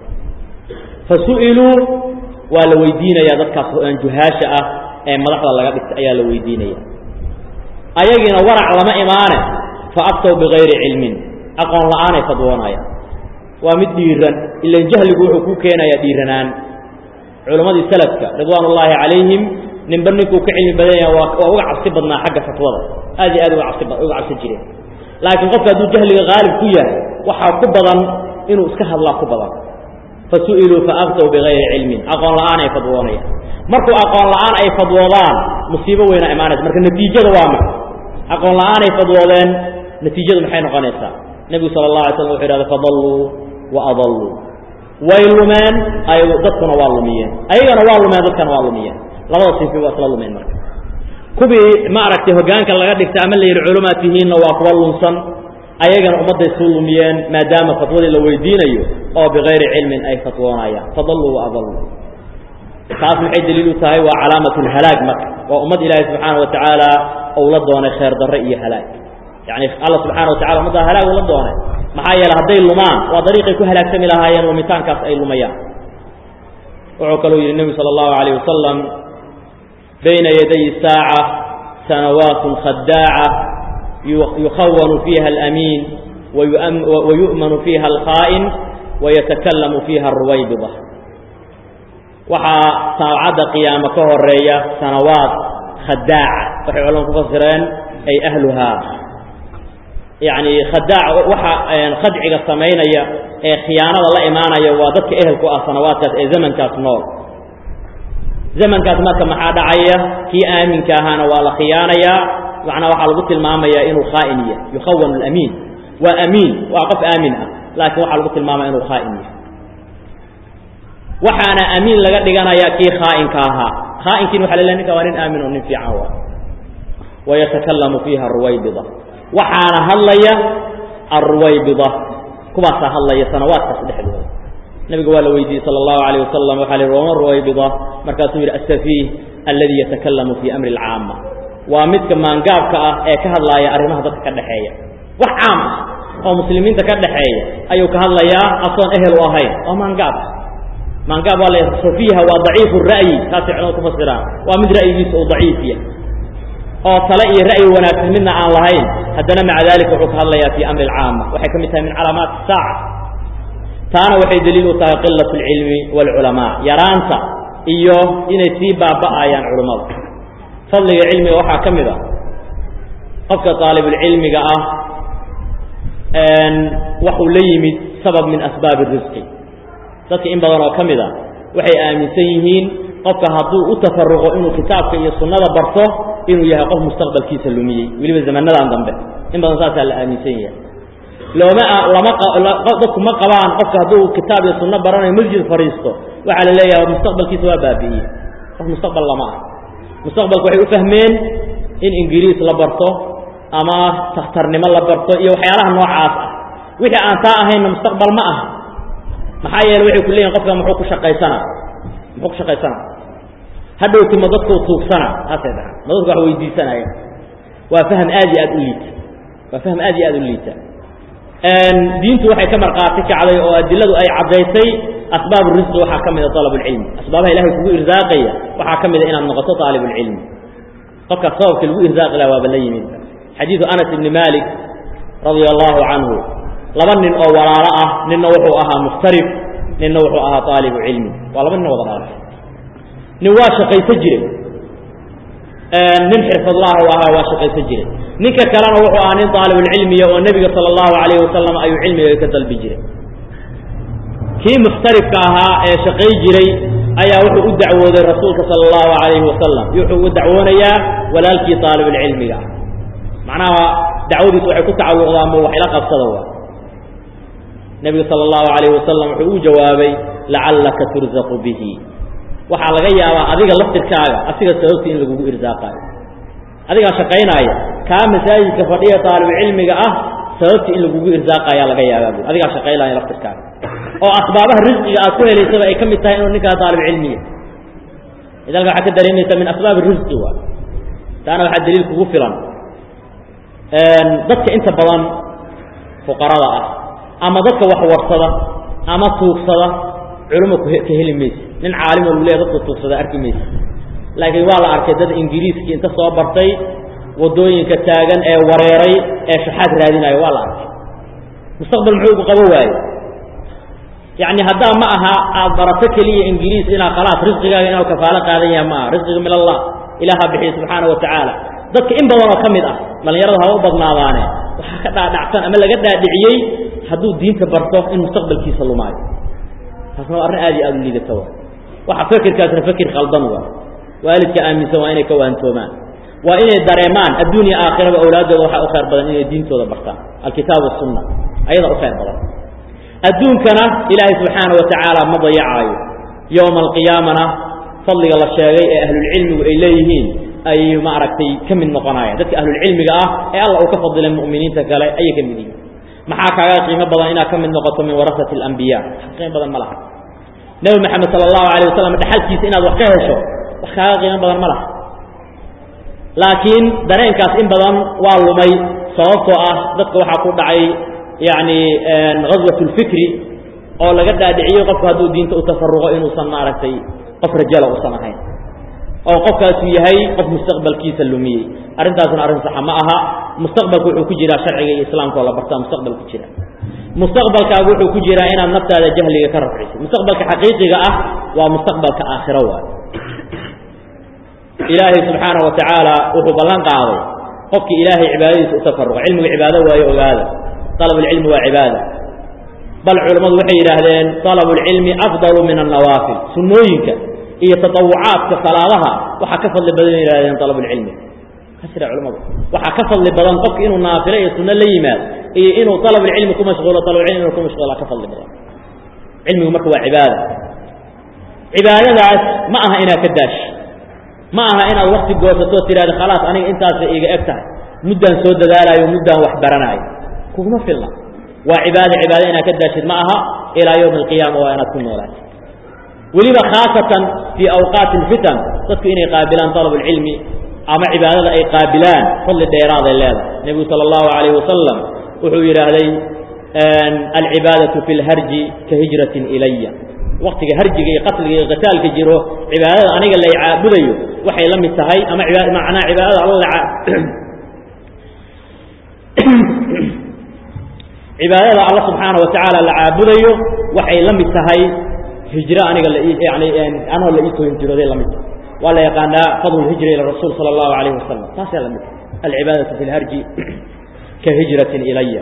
fa su'iluu waa la weydiinaya dadkaas juhaasha ah ee madaxda laga dhigtay ayaa la weydiinaya ayagiina warac lama imaane fa aftow bigayri cilmin aqoon la'aanay fadwoonayaan waa mid dhiiran ilan jahligu wuxuu ku keenayaa dhiiranaan culammadii salafka ridwaan ullaahi calayhim ninba ninkuu ka cilmi badan yaha waa waa uga cabsi badnaa xagga fatwada aad iyo aad uga cabsi uga cabsi jireen laakiin qofka hadduu jahliga qaalib ku yahay waxaa ku badan inuu iska hadlaa ku badan fa su'iluu fa aftow bigayri cilmin aqoon la'aan ay fadwoonayaan markuu aqoon la'aan ay fadwoodaan musiibo weyna imaanaysa marka natiijada waa ma aqoon la'aan ay fadwoodeen natiijadu maxay noqonaysaa nebigu sala allah alay slam wuxu yidhahda fadalluu wa adalluu way lumeen ay dadkuna waa lumiyeen ayagana waa lumeen dadkana waa lumiyeen labada sifi waa isla lumeen marka kuwii ma aragtay hoggaanka laga dhigtay ama la yidhi culumaa tihiinna waa kuwa lunsan ayagana ummadday suu lumiyeen maadaama fatwadii la weydiinayo oo bigayri cilmin ay fatwoonayaan fadalluu wa adalluu taas maxay daliil u tahay waa calaamatu lhalaag marka waa ummad ilaahi subxaana wa tacaala ou la doonay khayr darre iyo halaag yani alla subxana wa tacala ummaddaa halaag ula doonay maxaa yeele hadday lumaan waa dariiqay ku halaagsami lahaayeen lumitaankaas ay lumayaan wuxuu kaluu yidhi nebigu sala allahu alayh wasalam bayna yaday saaca sanawaatun khadaaca yukhawanu fiiha alamiin wayu'manu fiiha alkhaa'in wayatakallamu fiiha aruwaybida waxaa saacadda qiyaamo ka horeeya sanawaad khadaaca waxay culamadu ku fasireen ay ahluhaa yacni khadaac waxa khadciga samaynaya ee khiyaanada la imaanaya waa dadka ehelku ah sanawaadkaas ee zamankaas nool zamankaas marka maxaa dhacaya kii aaminka ahaana waa la khiyaanayaa macnaa waxaa lagu tilmaamayaa inuu khaa'in yahay yukhawanu alamiin waa amiin waa qof aamin ah laakiin waxaa lagu tilmaamaya inuu khaa'in yahay waxaana amiin laga dhiganayaa kii khaa'inka ahaa khaa'inkiin waxa la ninka waa nin aamin oo nin fiican waa wayatakalamu fiiha ruwaybida waxaana hadlaya arruwaybida kuwaasaa hadlaya sanawaadkaas dhexdooda nabiga waa la weydiiyey sala allahu alayh wasalam waxaa la yidhi wama ruwaybida markaasuu yidhi asafiih alladii yatakalamu fii amri alcaama waa midka maangaabka ah ee ka hadlaaya arrimaha dadka ka dhexeeya wax caam ah oo muslimiinta ka dhexeeya ayuu ka hadlayaa asoon ehel u ahayn waa maangaab maangaab waa la safiiha waa daciifu ra'yi taasay culamadu ku fasiraan waa mid ra'yigiisa uu daciif yahay oo tale iyo ra'yi wanaagsan midna aan lahayn haddana maca dalika wuxuu ka hadlayaa fii amri alcaama waxay ka mid tahay min calaamaati saaca taana waxay daliil u tahay qilat alcilmi waalculamaa yaraanta iyo inay sii baaba'ayaan culummada fadliga cilmiga waxaa ka mid a qofka aalibulcilmiga ah waxuu la yimid sabab min asbaabi risqi dadka in badan oo ka mid a waxay aaminsan yihiin qofka hadduu u tafaruqo inuu kitaabka iyo sunnada barto inuu yahay qof mustaqbalkiisa lumiyey weliba zamanadan dambe in badan saasaa la aaminsan yahay looma lama dadku ma qabaan qofka hadduu kitaab iyo sunno baranayo masjid fadhiisto waxaa la leeyahay mustaqbalkiisa waa baabi'iyey qof mustaqbal lama ah mustaqbalku waxay u fahmeen in ingiriis la barto ama takhtarnimo la barto iyo waxyaalaha noocaas ah wixii aan taa ahaynna mustaqbal ma aha maxaa yeele waxay ku leeyihin qofka muxuu ku shaqaysanaa muxuu ku shaqaysanaa hadhowti ma dadkuu tuugsana taasay dhahaan ma dadku wax weydiisanaya waa faham aad iyo aad u liita waa faham aad iyo aad u liita diintu waxay ka markhaati kacday oo adiladu ay caddaysay asbaab risqi waxaa ka mida alabulcilmi asbaabaha ilahay kugu irsaaqaya waxaa ka mida inaad noqoto aalibulcilmi qofkaas sababka lagu irsaaqi laha waaba la yimid xadiidu anas ibni malik radia allahu canhu laba nin oo walaalo ah ninna wuxuu ahaa mukhtarif ninna wuxuu ahaa aalibu cilmi waa laba nin wada dhaala nin waa shaqaysa jiray nin xirfadlaah u ahaa waa shaqaysa jiray ninka kalena wuxuu ahaa nin aalibulcilmiya oo nebiga sala allahu alayhi wasalam ayuu cilmiga ka dalbi jiray kii mukhtarifka ahaa ee shaqay jiray ayaa wuxuu u dacwooday rasuulka sala allahu alayhi wasalam wuxuu u dacwoonayaa walaalkii aalibulcilmiga ah macnaha dacwadiisu waxay ku tacalluqdaa ma wax ila qabsada waa nebigu sala allahu alayhi wasalam wuxuu u jawaabay lacallaka turzaqu bihi waxaa laga yaabaa adiga laftirkaaga asiga sababtii in lagugu irsaaqaayo adigaa shaqaynaaya kaa masaajidka fadhiya taalibucilmiga ah sababtii in lagugu irsaaqaayaa laga yaabaa bui adigaa shaqaynaya laftirkaaga oo asbaabaha risqiga aad ku helaysaba ay ka mid tahay inuu ninkaa taalibcilmiya idalka waxaa ka dareemaysaa min asbaabi risqi waa taana waxaa daliil kugu filan dadka inta badan fuqarada ah ama dadka wax warsada ama tuugsada culimo ka heli mayse nin caalimo lu leeya dadku tuugsada arki mayse laakiin waa la arkay dad ingiriiskii inta soo bartay waddooyinka taagan ee wareeray ee shaxaad raadinayo waa la arkay mustaqbal muxuu ku qabo waaye yacni haddaa ma aha aad barato keliya ingiriis inaa khalaas risqigaaga inuu kafaalo qaadan yaha ma aha risqiga min allah ilaaha bixiya subxaana wa tacaala dadka in badan oo ka mid ah dhallinyarada haba u badnaadaane waxaa ka dhaadhacsan ama laga dhaadhiciyey hadduu diinta barto in mustaqbalkiisa lumaayo taasna waa arrin aad iyo aad u liidata wa waxa fekerkaasna feker khaldan wa waalidka aaminsan waa inay ka waantoomaan waa inay dareemaan adduunya aakhiraba awlaaddooda waxaa u khayr badan inay diintooda bartaan alkitaab wasunna ayadaa u khayr badan adduunkana ilaahay subxaana wa tacaala ma dayacaayo yowma alqiyaamana fadliga la sheegay ee ahlulcilmigu ay leeyihiin ayay maaragtay ka mid noqonayaan dadka ahlulcilmiga ah ee alla uu ka fadilay mu'miniinta kale ayay ka mid yihiin maxaa kaaga qiimo badan inaad ka mid noqoto min warasati alambiya qiimo badan ma laha nebi maxamed sala allahu alayh wasalam dhaxalkiisa inaad wax ka hesho wax kaaga qiimo badan ma laha laakiin dareenkaas in badan waa lumay sababtoo ah dadka waxaa ku dhacay yacni ghaswat lfikri oo laga dhaadhiciyo qofku hadduu diinta u tafaruqo inuusan maaragtay qof rajala usan ahayn oo qofkaasuu yahay qof mustaqbalkiisa lumiyey arrintaasna arrin saxa ma aha mustaqbalka wuxuu ku jiraa sharciga iyo islaamka oo la bartaa mustaqbal ku jira mustaqbalkaagu wuxuu ku jiraa inaad naftaada jahliga ka rafciso mustaqbalka xaqiiqiga ah waa mustaqbalka aakhiro waay ilaahay subxaana wa tacaala wuxuu ballan qaaday qofkii ilaahay cibaadadiisa u tafaruqa cilmigu cibaado waayo ogaada alabulcilmi waa cibaada bal culammadu waxay yidhaahdeen alabulcilmi afdalu min annawaafil sunnooyinka iyo taawucaadka salaadaha waxaa ka fadli badan yihahdeen alabulcilmi kasira culamadu waxaa ka fadli badan qofka inuu naafile iyo sunno la yimaad iyo inuu alabulcilmi ku mashquulo alabulcilmi inuu ku mashquula ka fadli badan cilmigu marka waa cibaada cibaadadaas ma aha inaad ka daashi ma aha inaad wakti goosatoo tidhahda khalaas aniga intaasay iiga eg tahay muddaan soo dadaalaayo muddaan wax baranaayo kuguma filna waa cibaado cibaado inaad ka daashid ma aha ilaa yowmi alqiyaama waa inaad ku noolaatid weliba khaasatan fii awqaati alfitan dadku inay qaabilaan dalab alcilmi ama cibaadada ay qaabilaan fadli dheeraaday leedahay nebigu sala allahu calayh wasalam wuxuu yidhaahday alcibaadatu fi lharji ka hijratin ilaya waktiga harjiga iyo qatliga iyo qitaalka jiro cibaadada aniga la caabudayo waxay la mid tahay ama macnaa cibaadada alla cibaadada alla subxaana wa tacaala la caabudayo waxay la mid tahay hijro aniga yani anoo la iisoo hijrooday la mid tahay waa la yaqaanaa fadl hijra ila rasuul sala allahu alayh wasalam taasay la mid tahay alcibaadatu fi lharji ka hijratin ilaya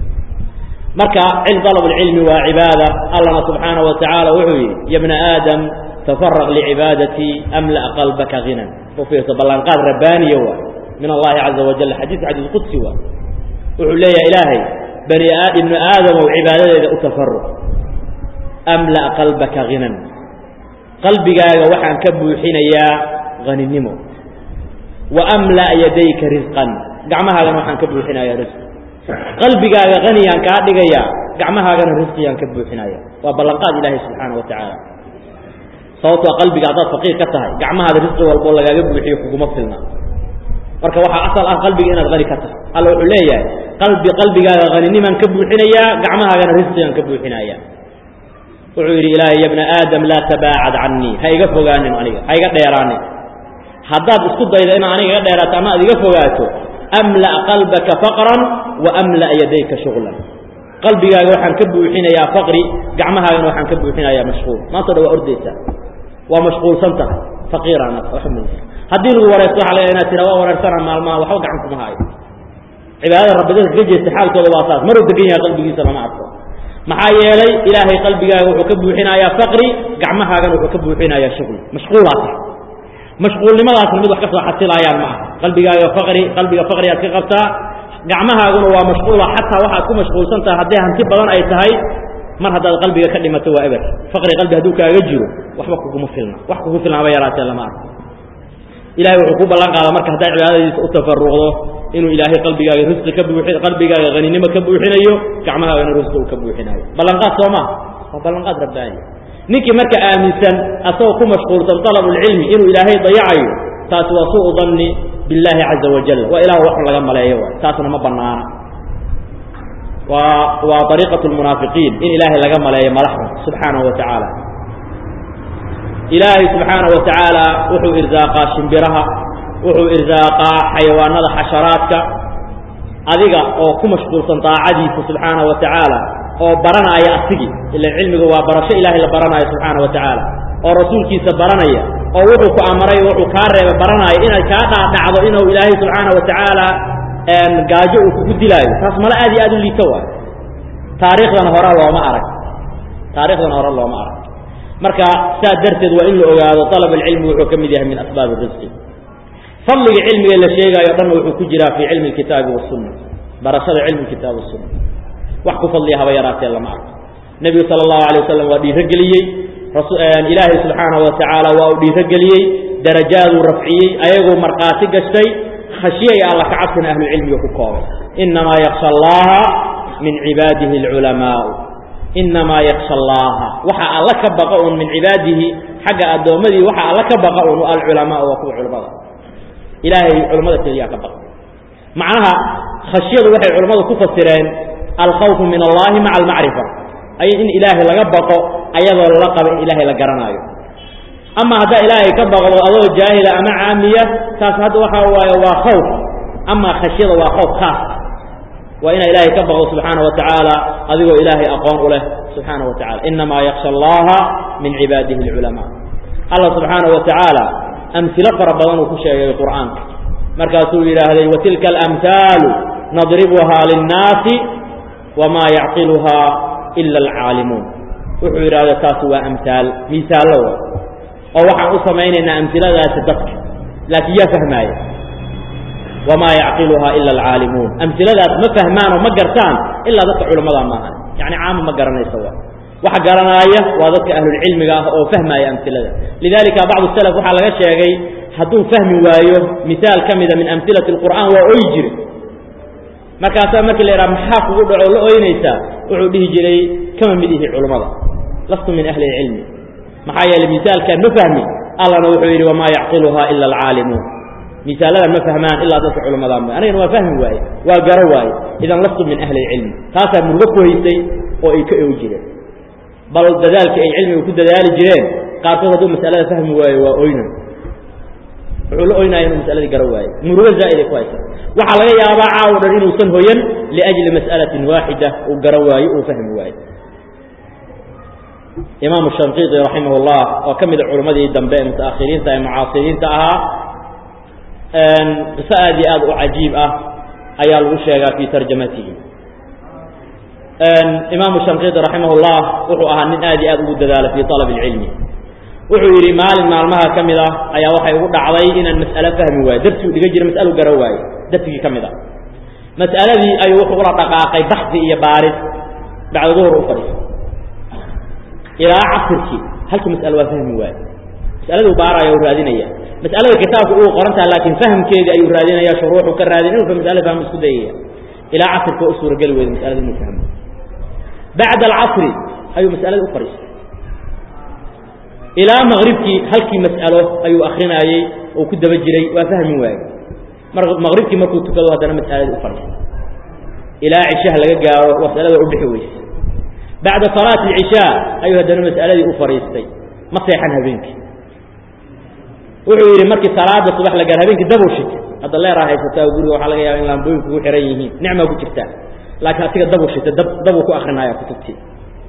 marka dalb اlcilmi waa cibaada allana subxaanaه wa tacaala wuxuu yihi ya bna aadam tafaraq licibaadatii amla'a qalbaka hinan u fiirso ballanqaad rabbaaniya waay min allahi caza wajal xadiis xadiis qudsi waay wuxuu leeyahay ilaahay bani ibnu aadamow cibaadadeeda u tafaruq amla'a qalbaka hinan qalbigaaga waxaan ka buuxinayaa haninimo wa amla'a yadayka risqan gacmahaagana waxaan ka buuxinayaa risq qalbigaaga haniyaan kaa dhigaya gacmahaagana risqiyaan ka buuxinaya waa ballanqaad ilaahay subxaana wa tacaala sababtoo qalbiga haddaad faqiir ka tahay gacmahaada risqi walboo lagaaga buuxiyo kuguma filna marka waxaa asal ah qalbiga inaad hani ka tahay alla wuxuu leeyahay qalbi qalbigaaga haninimaan ka buuxinayaa gacmahaagana risqigaan ka buuxinaya wuxuu yidhi ilaahay ya bna aadam laa tabaacad canii ha iga fogaanin aniga ha iga dheeraanin haddaad isku daydo ina aniga iga dheeraato ama aad iga fogaato amla qalbaka faqran wa amla'a yadayka shuغlan qalbigaaga waxaan ka buuxinayaa faqri gacmahaagana waxaan ka buuxinayaa mashquul maanta dha waa ordaysaa waa mashquulsan tahay faqiirana haddii lagu wareysto waxa laga inaad tira waa wareersana maalmaha waxba gacan kuma haayo cibaadada rabbi dadka ka jeesta xaalkooda waa saas maruu degan yahay qalbigiisa lama arko maxaa yeelay ilaahay qalbigaaga wuxuu ka buuxinayaa faqri gacmahaagana wuxuu ka buuxinayaa shuغli mashquulaa tahay mashquulnimadaasna mid wax ka soo xasilaayaan ma aha qalbigaaga faqri qalbiga faqri aad ka qabtaa gacmahaaguna waa mashquula xataa waxaad ku mashquulsan tahay hadday hanti badan ay tahay mar haddaad qalbiga ka dhimato waa eber faqri qalbi hadduu kaaga jiro waxba kuguma filna wax kugu filna haba yaraatee lama arko ilahay wuxuu ku ballan qaada marka haddaad cibaadadiisa u tafaruqdo inuu ilaahay qalbigaaga risqi ka buuxi qalbigaaga haninimo ka buuxinayo gacmahaagana risqi uu ka buuxinayo ballanqaad soo maa waa ballanqaad rabbaani ninkii marka aaminsan asagoo ku mashquulsan alabulcilmi inuu ilaahay dayacayo taasi waa suu danni billaahi caza wajal waa ilah waxun laga maleeyo waay taasna ma banaana waa waa ariiqat lmunaafiqiin in ilaahay laga maleeyo madaxda subxaanahu wa tacaala ilaahay subxaanahu wa tacaala wuxuu irsaaqaa shimbiraha wuxuu irsaaqaa xayawaanada xasharaadka adiga oo ku mashquulsan daacadiisa subxaanahu wa tacaala oo baranaya asigii ila cilmiga waa barasho ilaahay la baranaayo subxaana wa tacaala oo rasuulkiisa baranaya oo wuxuu ku amaray wuxuu kaa reeba baranaayo inaad kaa dhaadhacdo inuu ilaahay subxaana wa tacaala gaajo uu kugu dilaayo taas male aad iyo aad u liito waay taariikhdan hore looma arag taarikhdan hore looma arag marka saas darteed waa in la ogaado alab alcilmi wuxuu ka mid yahay min asbaabi risqi fadliga cilmiga la sheegaayo dhanna wuxuu ku jiraa fii cilmi kitaabi wasunna barashada cilmi kitaabi wasunna wax ku fadliya haba yaraatee lama arko nebigu sala allahu alay wasalam waa dhiirogeliyey ilaahay subxaanahu wa tacaala waa uu dhiirogeliyey darajaaduu rafciyey ayagoo markhaati gashtay khashye iyo alla kacabsina ahlucilmiga ku koobay inamaa yaksha allaha min cibaadihi alculamaau inamaa yaksha allaha waxa alla ka baqa un min cibaadihi xagga addoommadii waxa alla ka baqa un alculamaau waa kuwa culimmada ilaahay culimmada keliyaa ka baqa macnaha khashyadu waxay culimmadu ku fasireen alkhawfu min allahi maca almacrifa ay in ilaahay laga baqo ayadoo lala qabo in ilaahay la garanaayo ama haddaa ilaahay ka baqdo adoo jaahila ama caamiya taas hadda waxa waaye waa khawf ama khashyada waa khawf khaas waa inaa ilaahay ka baqdo subxaana wa tacaala adigoo ilaahay aqoon u leh subxaana wa tacala inamaa yaksha allaha min cibaadihi alculamaa allah subxaana wa tacaala amhilo fara badan uu ku sheegay qur'aanka markaasuu yidhaahday watilka alamhaalu nadribuhaa linnaasi wamaa yacqiluhaa ila alcaalimuun wuxuu yidhahda taasi waa amhaal miisaallo wa oo waxaan u samaynaynaa amhiladaasi dadka laakiin yaa fahmaaya wamaa yacqiluhaa ila alcaalimuun amhiladaas ma fahmaan oo ma gartaan ilaa dadka culammadaa maahan yacni caama ma garanaysa wa waxa garanaaya waa dadka ahlulcilmiga ah oo fahmaya amilada lidalika bacdu salaf waxaa laga sheegay hadduu fahmi waayo misaal ka mida min amilati اlqur'an waa oyi jire markaasaa markii la yidhaha maxaa kugu dhaco la oynaysaa wuxuu dhihi jiray kama mid ihi culummada lastu min ahli اlcilmi maxaa yeeley misaalkaan ma fahmi allana wuxuu yidhi wamaa yacqiluhaa ila alcaalimuun misaalladan ma fahmaan ilaa dadka culammadaa mooy anigana waa fahmi waaye waa garo waaye idan lastu min ahli اlcilmi taasaa murugo ku haysay oo ay ka ogi jireen bal dadaalkii ay cilmiga ku dadaali jireen qaarkood hadduu masalada fahmi waayo waa oyna wuxuu la oynaya inuu masaladii garo waaye murugo zaa'id ay ku haysa waxaa laga yaabaa caawo dhan inuusan hoyan liajli mas'alatin waaxida uu garo waayo uu fahmi waayo imaamu shanqiiqi raximah اllah oo ka mida culimmadii dambe ee mutaakhiriinta ee mucaasiriinta ahaa qiso aad iyo aad u cajiib ah ayaa lagu sheegaa fii tarjamatihi imaamu shanqiiqi raximah اllah wuxuu ahaa nin aad iyo aad ugu dadaala fii طalab اlcilmi wuxuu yidhi maalin maalmaha ka mid ah ayaa waxay ugu dhacday inaan mas'alo fahmi waayo darsiguu dhiga jira mas'alu garo waayo darsigii ka mid ah mas'aladii ayuu wuxuu ula dhaqaaqay baxi iyo baaris bacda duhur u fadhiistay ilaa casirkii halkii mas'alo waa fahmi waayo mas'aladuu baaraya u raadinaya mas'alada kitaabka uu qorantaha laakiin fahamkeedii ayuu raadinaya shuruuxu ka raadin inuu mas'ala fahmo isku dayaya ilaa casirka waa u suurageli weyda mas'alada inuu fahmo bacda alcasri ayuu mas'alada u fadhiistay ilaa maqribkii halkii mas'alo ayuu akrinaayey oo ku daba jiray waa fahmi waaye maqribkii markuu tukado haddana mas'aladii u fadhiistay ilaa cishaha laga gaaro mas'alada u bixi weyse bacda salaati alcishaa ayuu haddana mas'aladii u fadhiistay ma seexan habeenkii wuxuu yidhi markii salaada subax la gaar habeenkii dabuu shitay hadda leeraa haysataa guriga waxaa laga yaaba in laambooyin kugu xihan yihiin nicmaa ku jirtaa laakiin asiga dabuu shitay dab dabuu ku akrinaya kutubtii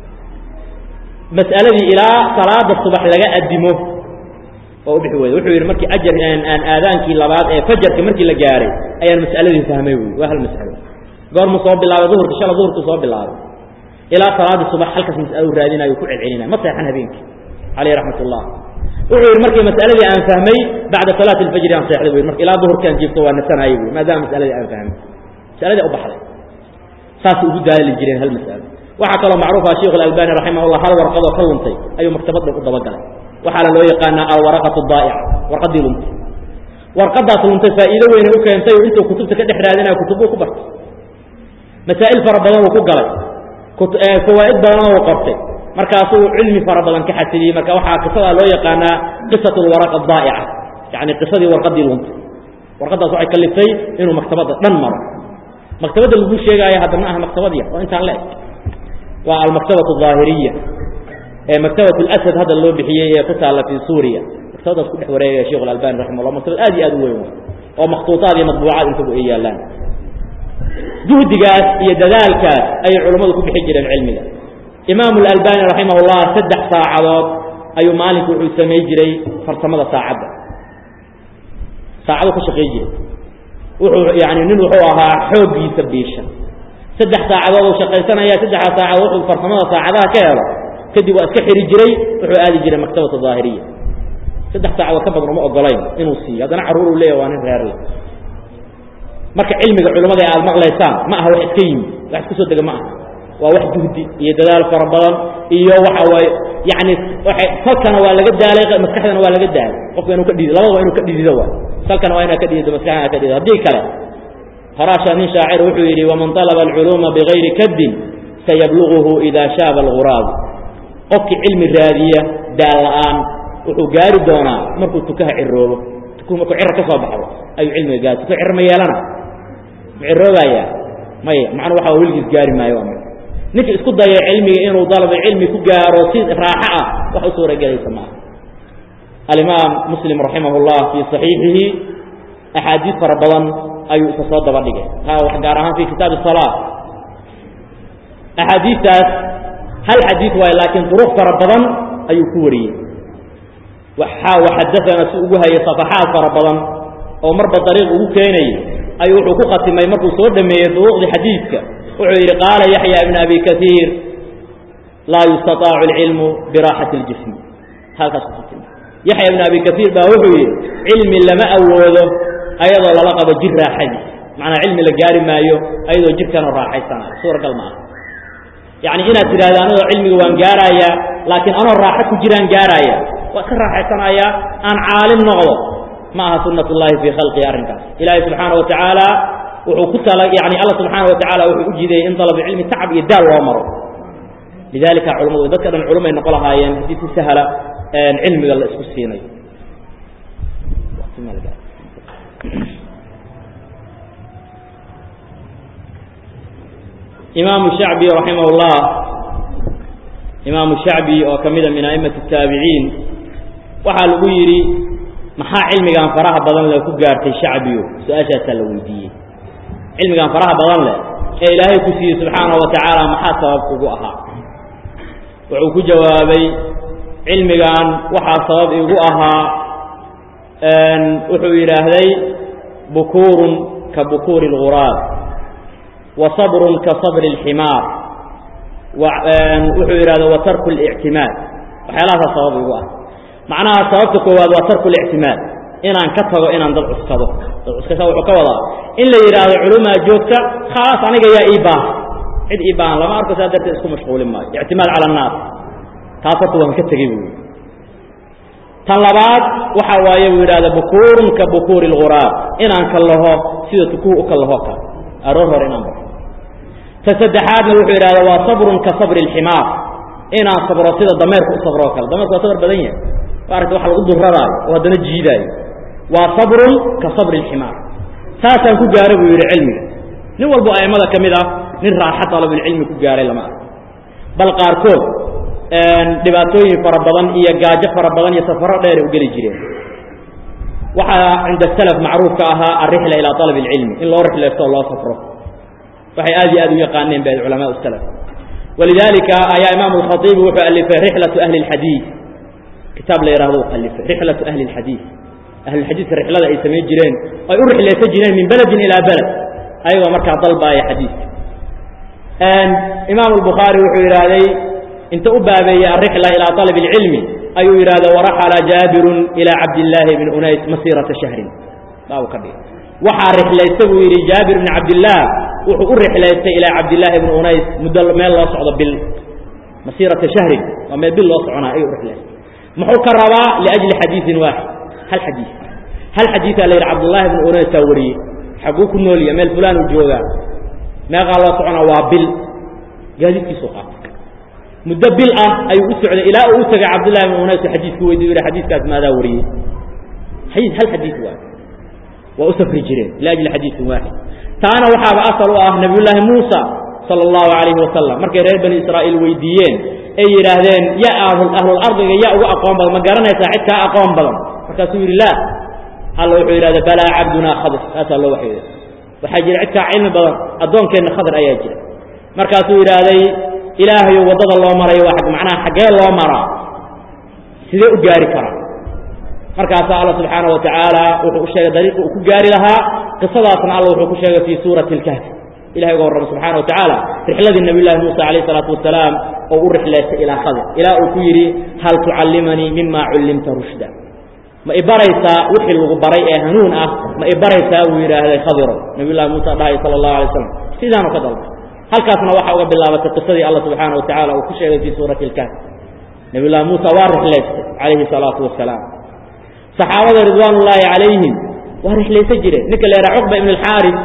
mas'aladii ilaa salaada subax laga adimo oo u bixi weyda wuxuu yidhi markii ajar aan aadaankii labaad ee fajarka markii la gaaray ayaan mas'aladii fahmay wey waa hal mas'alo goormu soo bilaabay duhurka shala duhurku soo bilaabay ilaa salaadii subax halkaas mas'alo raadinayo ku celcelinaya ma seexan habeenkii caleyh raxmat ullah wuxuu yidhi markii mas'aladii aan fahmay bacda salaati alfajri aan seexday bu marka ilaa duhurkaan jiifto waa nasanayay bu maadaama mas'aladii aan fahmay mas'aladii u baxday saasay ugu daali jireen hal mas'alo waxaa kaloo macruufa sheikh alalbani raximahullah hal warqadoo ka luntay ayuu maktabadda u dabagalay waxaana loo yaqaanaa alwaraqatu daa'ica warqaddii luntay warqadaas luntay faa'iido weyne u keentay oo intuu kutubta ka dhex raadinayo kutubbuu ku bartay masaa'il fara badan uu ku galay fawaa'id badanna uu qortay markaasuu cilmi fara badan ka xasiliyey marka waxaa qisadaa loo yaqaanaa qisat alwaraqa adaa'ica yacni qisadii warqaddii luntay warqaddaas waxay kaliftay inuu maktabadda dhan maro maktabadda lagu sheegaayo hadda ma aha maktabad yar oo intaan le-eg waa almaktabatu aahiriya ee maktabat اlasad hadda loo bixiyey ee ku taalla fii suuriya maktabadaas ku dhex wareegaya sheikh alalbani raximah llah maktabad aad iyo aad u weyn oo makhtuuطaad iyo madbuucaad intagu ay yaallaan juhdigaas iyo dadaalkaas ayay culummadu ku bixi jireen cilmiga imaamu اlalbani raximah اllah saddex saacadood ayuu maalinku wuxuu samay jiray farsamada saacadda saacaduu ka shaqay jiray wuxuu yani nin wuxuu ahaa xooggiisa biisha saddex saacadood uu shaqaysanaya saddexdaa saacadood wuxuu farsamada saacadaha ka helo kadib waa iska xiri jiray wuxuu aadi jiray maktabata daahiriya saddex saacadood ka badan uma ogolayn inuu siiyo haddana carruur uu leeyahy waa nin reer leh marka cilmiga culimmada aad maqlaysaan ma aha wax iska yimi wax iska soo dega ma aha waa wax juhdi iyo dadaal fara badan iyo waxa waaye yani waay salkana waa laga daalay maskaxdana waa laga daalay qofka inuu ka dhidi labada waa inuu ka dhidido waay salkana waa inaa ka dhidido maskaxdana ka dhidido haddii kale horaasha nin shaacir wuxuu yidhi waman طalaba alculuuma bigayri kadin sayabluguhu ida shaaba alguraabu qofkii cilmi raadiya daal la'aan wuxuu gaari doonaa markuu tukaha ciroobo tukuhu markuu cira ka soo baxdo ayuu cilmiga gaari tuka ciro ma yeelana ma ciroobayaa maya macnuu waxa weligiis gaari maayo waa marka ninka isku daya cilmiga inuu dalaba cilmi ku gaaro si raaxo ah wax u suuragelaysa maaha alimaam muslim raximah اllah fii صaxiixihi axaadiis fara badan ayuu isa soo daba dhigay gaar ahaan fi kitaab الصalaa axaadiistaas hal xadiid waayo laakiin duruq fara badan ayuu ku wariyey waxadaana si ugu hayay صafaxaad fara badan oo marba dariiq ugu keenayay ayuu wuxuu ku khatimay markuu soo dhameeyey duruqdii xadiidka wuxuu yidhi qaala yaxya ibn abi kaiir laa yustaطaacu اlcilmu biraaxati اljism halkaas ku khatimay yaxya ibn abi kaiir baa wuxuu yidhi cilmi lama awoodo ayadoo lala qabo jir raaxadiis macnaa cilmi la gaari maayo ayadoo jirkanoo raaxaysanayo suuragal ma aha yacni inaad tidhahdo anigoo cilmiga waan gaaraaya laakiin anoo raaxo ku jiraan gaaraaya waa ka raaxaysanayaa aan caalim noqdo ma aha sunat ullahi fii khalqihi arrinkaas ilaahay subxaana wa tacaala wuxuu ku tala yani alla subxaana wa tacaala wuxuu u jideeyey in dalabulcilmi tacab iyo daal loo maro lidalika culamadu dadka dhan culumay noqo lahaayeen haddii si sahla cilmiga la isku siinayo imaamu shacbi raximah اllah imaamu shacbi oo ka mida min a'immati الtaabiciin waxaa lagu yidhi maxaa cilmigan faraha badan leh ku gaartay shacbiyo su-aashaasaa la weydiiyey cilmigan faraha badan leh ee ilaahay ku siiyey subxaanaه wa tacaala maxaa sabab kugu ahaa wuxuu ku jawaabay cilmigan waxaa sabab igu ahaa wuxuu yidhaahday bukuurun ka bukuuri اlguraab wa sabrun ka sabri اlximaar wuxuu yidhahda wa tarku اlictimaad waxyaalahaasa sabab igu ah macnaha sababta koowaad waa tarku اlictimaad inaan ka tago inaan dad cuskado dad cuskasa wuxuu ka wadaa in la yidhaahdo culumaa joogta khalaas aniga yaa ii baahan cid ii baahan lama arko saa darteed isku mashquulin maayo ictimaad cala annaas taas horta waan ka tegey buu yidhi tan labaad waxa waaye buu yidhahda bukuurun ka bukuuri اlguraab inaan ka laho sida tukuhu u ka lahoo kale aroor hore inaan baxo ta saddexaadna wuxuu yidhahda waa sabrun ka sabri اlximaar inaan sabro sida dameerku u sabroo kale dameerku waa sabr badan yahay maaragta wax lagu durradaayo oo haddana jiidaayo waa sabrun ka sabri اlximaar saasaan ku gaaray buu yidhi cilmiga nin walbo a'immada ka mid ah nin raaxa dalabulcilmi ku gaaray lama arko bal qaarkood dhibaatooyin fara badan iyo gaajo fara badan iyo safaro dheeray u geli jireen waxaa cinda salaf macruufka ahaa alrixla ilaa alab اlcilmi in loo rixlaysto oo loo safro waxay aad iyo aad u yaqaaneen ba culamaa salaf walidalika ayaa imaam alkhaiibi wuxuu alifay rixlatu ahli اlxadiid kitaab la yihahdo u alifay rixlatu ahli اlxadiid ahlulxadiidka rixlada ay samayn jireen ay u rixlaysan jireen min beledin ilaa beled ayagoo markaa dalbaaya xadiidka imaam albukhaari wuxuu yidhaahday inta u baabeeyey alrixla ilaa alab اlcilmi ayuu yidhahda waraxala jaabirun ilaa cabdillaahi bni unays masiirata shahrin baabu ka dhigay waxaa rixlaysta buu yidhi jaabir bni cabdillaah wuxuu u rixlaystay ilaa cabdillaahi bni unays muddo meel loo socdo bil masiirata shahrin waa meel bil loo soconaa ayuu u rixlaystay muxuu ka rabaa liajli xadiiin waaxid hal xadiis hal xadiisaa la yidhi cabdullaahi bni unaysaa wariyey xaguu ku noolya meel fulaan uu joogaa meeqaa loo soconaa waa bil gaadiidkiisuu qaatay muddo bil ah ayuu u socday ilaa uu u tegay cabdullahi bni unays xadiisku weydiy yidhi xadiiskaas maadaa wariyey xadiis hal xadiis waay waa u safri jireen liajli xadiisin waaxid taana waxaaba asal u ah nabiyullaahi muusa sala allahu calayhi wasalam markay reer bani israa'iil weydiiyeen ay yidhaahdeen ya ahlulardiga yaa ugu aqoon badan ma garanaysaa cid kaa aqoon badan markaasuu yidhi laa alla wuxuu yidhahda balaa cabdunaa khadir saasaa loo waxyooda waxaa jira cid kaa cilmi badan addoonkeenna khadir ayaa jira markaasuu yidhaahday ilaahayo waddada loo marayo waa macnaha xaggee loo maraa sidee u gaari karaa markaasaa alla subxaana wa tacaala wuxuu u sheegay dariiqi uu ku gaari lahaa qisadaasna alla wuxuu ku sheegay fii suurati اlkahfi ilahay uga warrama subxana wa tacaala rixladii nabiy llahi muusa calayh isalaatu wasalaam oo u rixlaystay ilaa khadir ilaa uu ku yidhi hal tucallimanii mima cullimta rushda ma ibaraysaa wixii lagu baray ee hanuun ah ma ibaraysaa buu yidhaahday khadiro nabiy llahi muusa dhahay sala allahu alay slam sidaanu ka dalbay halkaasna waxaa uga bilaabatay qisadii alla subxaana wa tacala uu ku sheegay fii suurati اlkahfi nabiy llahi muusa waa rixlaystay calayhi salaatu wasalaam saxaabada ridwaan ullaahi calayhim waa rixlaysan jireen ninka la yidhaha cuqba ibn alxaaris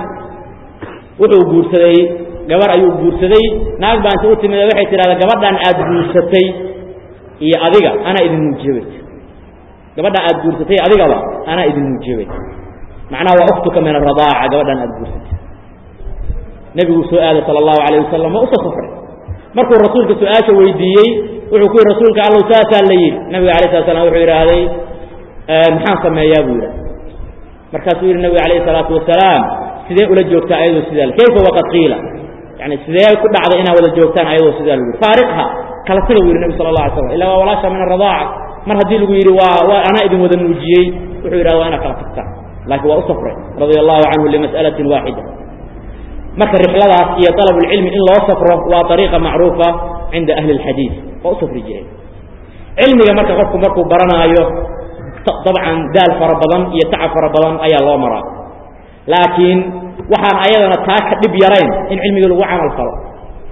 wuxuu guursaday gabar ayuu guursaday naag baa inta u timid waxay tidhahdaa gabadhan aad guursatay iyo adiga anaa idin nuujiyey gabadhan aad guursatay adigaba anaa idin nuujiyey macnaha waa uktuka min aradaaca gabadhan aad guursatay nebiguu soo aaday sala allahu calayh wasalam waa usoo safray markuu rasuulka su-aasha weydiiyey wuxuu ku yidhi rasuulka allow saasaa la yidhi nabiga alay slat slam wuxuu yidhaahday maxaan sameeyaa buu yidhaha markaasuu yidhi nabiga alayh isalaatu wasalaam sidee ula joogtaa ayadoo sidaa kayfa waqad qiila yani sidee ku dhacday inaad wada joogtaan ayadoo sidaa lagu yidhi faariqha kala taga buu yidhi nabi sala allah alay slam illa waa walaasha min aradaaca mar haddii lagu yidhi waa waa anaa idin wada nuujiyey wuxuu yidhahda waa inaad kala tagtaan laakiin waa u safray radia allahu canhu limas'alatin waaxida marka rixladaas iyo dalabulcilmi in loo safro waa ariiqa macruufa cinda ahli اlxadiid waa u safri jireen cilmiga marka qofku markuu baranaayo dabcan daal fara badan iyo tacab fara badan ayaa loo maraa laakiin waxaan ayadana taa ka dhib yarayn in cilmiga lagu camal falo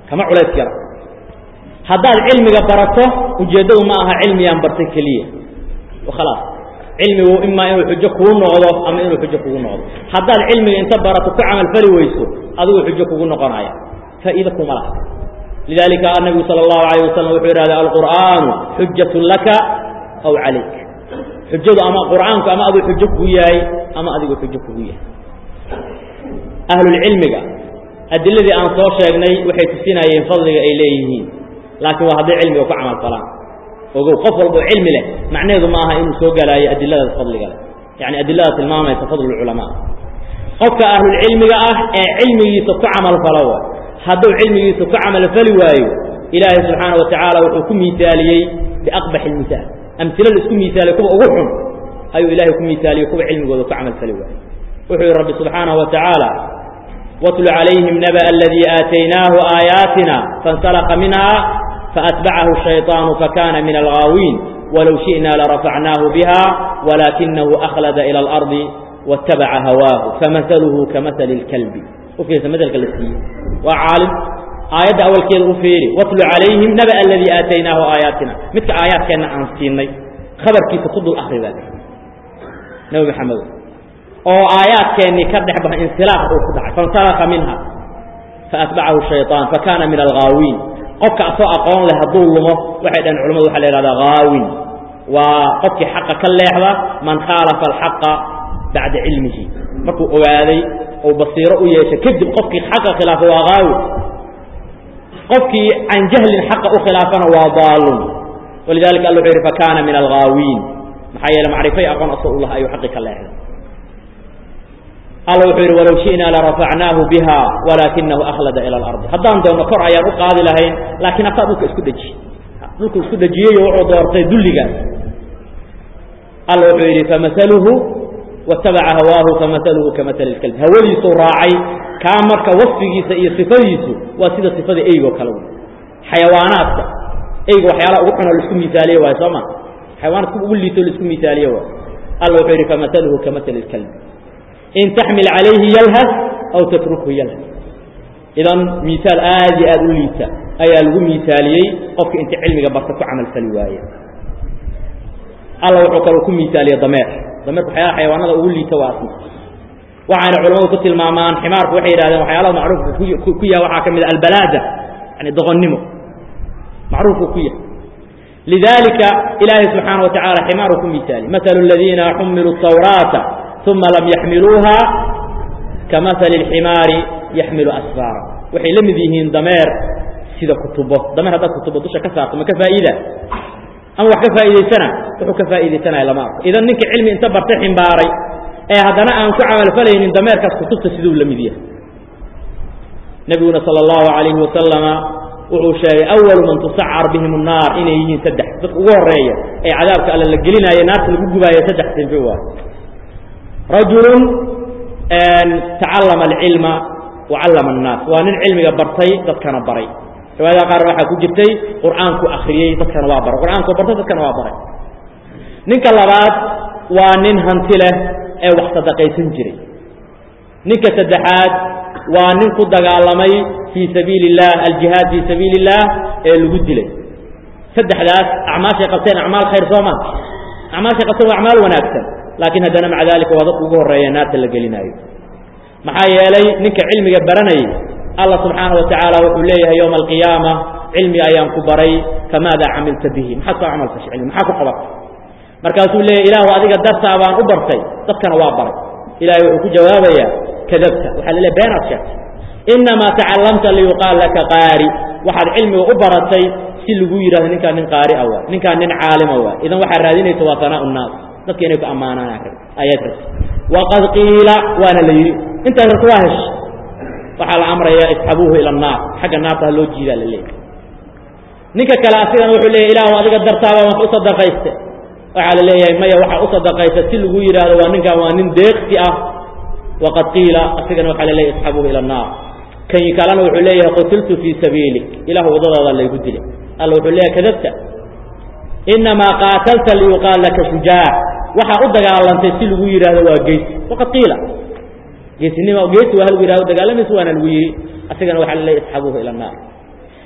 kama culays yara haddaad cilmiga barato ujeeddadu ma aha cilmiyaan bartay keliya khalaas cilmigu imaa inuu xujo kugu noqdo ama inuu xujo kugu noqdo haddaad cilmiga inta barato ku camalfali weyso adigu xujo kugu noqonaya faa'iida kuma laha lidalika nabigu sala allahu alayh wasalam wuxuu yidhahda alqur'aanu xujatun laka aw calayk xujadu ama qur'aanku ama aduu xujo kugu yahay ama adigu xujo kugu yahay ahlulcilmiga adiladii aan soo sheegnay waxay tusinayeen fadliga ay leeyihiin laakiin waa hadday cilmiga ku camal falaan ogow qof walba oo cilmi leh macnaheedu ma aha inuu soo galaayo adiladaas fadliga leh yani adilada tilmaamaysa fadlulculamaa qofka ahlulcilmiga ah ee cilmigiisa ku camalfalo hadduu cilmigiisa ku camalfali waayo ilaahay subxaana wa tacaala wuxuu ku miisaaliyey biaqbaxi lmisaal amilo la isku miisaaliyo kuwa ugu xun ayuu ilahay ku miisaaliyey kuwa cilmigooda ku camalfali waayo wuxuu yihi rabbi subxaanaه wa tacaala watlu calayhim naba aladii aataynaahu aayaatina faاnsalqa minha faatbacahu الshayطaanu fakana min alghaawiin walow shiئna larafacnaahu biha walaakinahu akhlada ilى اlarضi waاtabaca hawaahu famaثaluhu kamasali اlkalbi ufiirsa mlka la siiyey waa caalim aayadda awalkeeda u fiiri watlu calayhim naba aladii aataynaahu aayaatina midka aayaadkeenna aan siinay khabarkiisa ku dul akri baa nabi maxamed oo aayaadkeennii ka dhex baxa insilaaq uu ku dhacay faاnsalqa minha faatbacahu الshayطaan fakana min alghaawiin qofka asoo aqoon leh hadduu lumo waxay dhaheen culamadu waxa la ihahdaa haawin waa qofkii xaqa ka leexda man khaalafa alxaqa bacda cilmihi markuu ogaaday ou basiiro u yeeshay kadib qofkii xaqa khilaafa waa haawin qofkii can jahlin xaqa u khilaafana waa daalun walidalika alla wuxuu yidhi fakana min alghaawiin maxaa yeele macrifay aqoon asoo u laha ayuu xaqi ka leexday alla wuxuu yidhi walow shi'naa larafacnaahu biha walaakinahu akhlada ila alardi haddaan doonno kor ayaan u qaadi lahayn laakiin asaa dhulka isku dheji dhulku isku dhejiyeyo wuxuu doortay dulligaas alla wuxuu yidhi famaluhu watabaca hawaahu famaluhu kamasali اlkalbi hawadiisuu raacay kaa marka wasfigiisa iyo sifadiisu waa sida sifada eygo kale wey xayawaanaadka eyga waxyaalaha ugu xunoo laisku misaaliye waayo soo ma xayawaanaadka ugu liito laisku misaaliye waayo alla wuxuu yidhi famaluhu kamasali اlkalbi in taxmil calayhi yalhas aw tatrukhu yalhas idan miisaal aad iyo aad u liita ayaa lagu miisaaliyey qofka inta cilmiga barta ku camalfali waaye alla wuxuu kaloo ku miisaaliye dameer dameerku waxyaalaha xayawaanada ugu liita waa asna waxaana culamadu ku tilmaamaan ximaarku waxay yidhahdeen waxyaalaha macruufka ku yaha waxaa ka mid a albalaada yani doqonnimo macruufku ku yahay lidalika ilaahay subxaana wa tacala ximaaru ku miisaaliye masalu aladiina xumiluu tawraata uma lam yaxmiluuha kamasali اlximaari yaxmilu asfaara waxay la mid yihiin dameer sida kutubo dameer haddaad kutubo dusha ka saarto ma ka faa'iida ama wax ka faa'iidaysana wuxuu ka faa'iidaysanaya lama arko idan ninka cilmi inta bartay ximbaaray ee haddana aan ku camalfalaynin dameerkaas kutubta siduu la mid yahay nebiguna salى اllahu alayhi wasalama wuxuu sheegay awalu man tusacar bihim الnaar inay yihiin saddex dadka ugu horeeya ee cadaabka alla la gelinaayo naarta lagu gubaayo saddex sinfi waay rajulu tacallama alcilma wacallama annaas waa nin cilmiga bartay dadkana baray riwaayadaha qaar waxaa ku jirtay qur'aanku akriyey dadkana waa baray qur'aanku bartay dadkana waa baray ninka labaad waa nin hanti leh ee wax sadaqaysan jiray ninka saddexaad waa nin ku dagaalamay fii sabiili اllah aljihaad fii sabiili اllah ee lagu dilay saddexdaas acmaashay qabteen acmaal khayr soo ma acmaashay qabteen waa acmaal wanaagsan laakiin haddana maca dalika waa dadku ugu horreeya naarta la gelinaayo maxaa yeelay ninka cilmiga baranayay allah subxaana wa tacaala wuxuu leeyahay yowma alqiyaama cilmi ayaan ku baray famaadaa camilta bihi maxaad soo camal fashay cilmi maxaa ku qabatay markaasuu leeyahy ilaahu adiga dartaa baan u bartay dadkana waa baray ilahay wuxuu ku jawaabayaa kadabta waxaa la leeay beenaad sheegtay inamaa tacallamta liyuqaal laka qaari waxaad cilmiga u baratay si lagu yidhahdo ninkaan nin qaari a waay ninkaan nin caalima waay idan waxaad raadinaysa waa sanaa nnaas dadka inay ku ammaanaan ayaad rabtay waqad qiila waana la yidhi intaad rabto waa hesh waxaa la amraya isxabuuhu ila annaar xagga naarta ha loo jiidaa la leeyahy ninka kale asigana wuxuu leeyahy ilaahu adiga dartaabaan wax u sadaqayste waxaa la leeyahay maya waxaa u sadaqaysa si lagu yidhaahdo waa ninkan waa nin deeqsi ah waqad qiila asigana waxaa la leeyahy isxabuuhu ila annaar kan kalena wuxuu leeyahay qutiltu fii sabiilik ilahu waddadaada laygu dilay alla wuxuu leeyahay kadabta inamaa qaatalta liyuqaal laka shujaac waxaa u dagaalantay si lagu yidhaahdo waa geesi waqad qiila geesinima geesi waa lagu yihahdo dagaalamaysa waana lagu yidhi asigana waxaa la leeyahy isxabuuhu ila annaar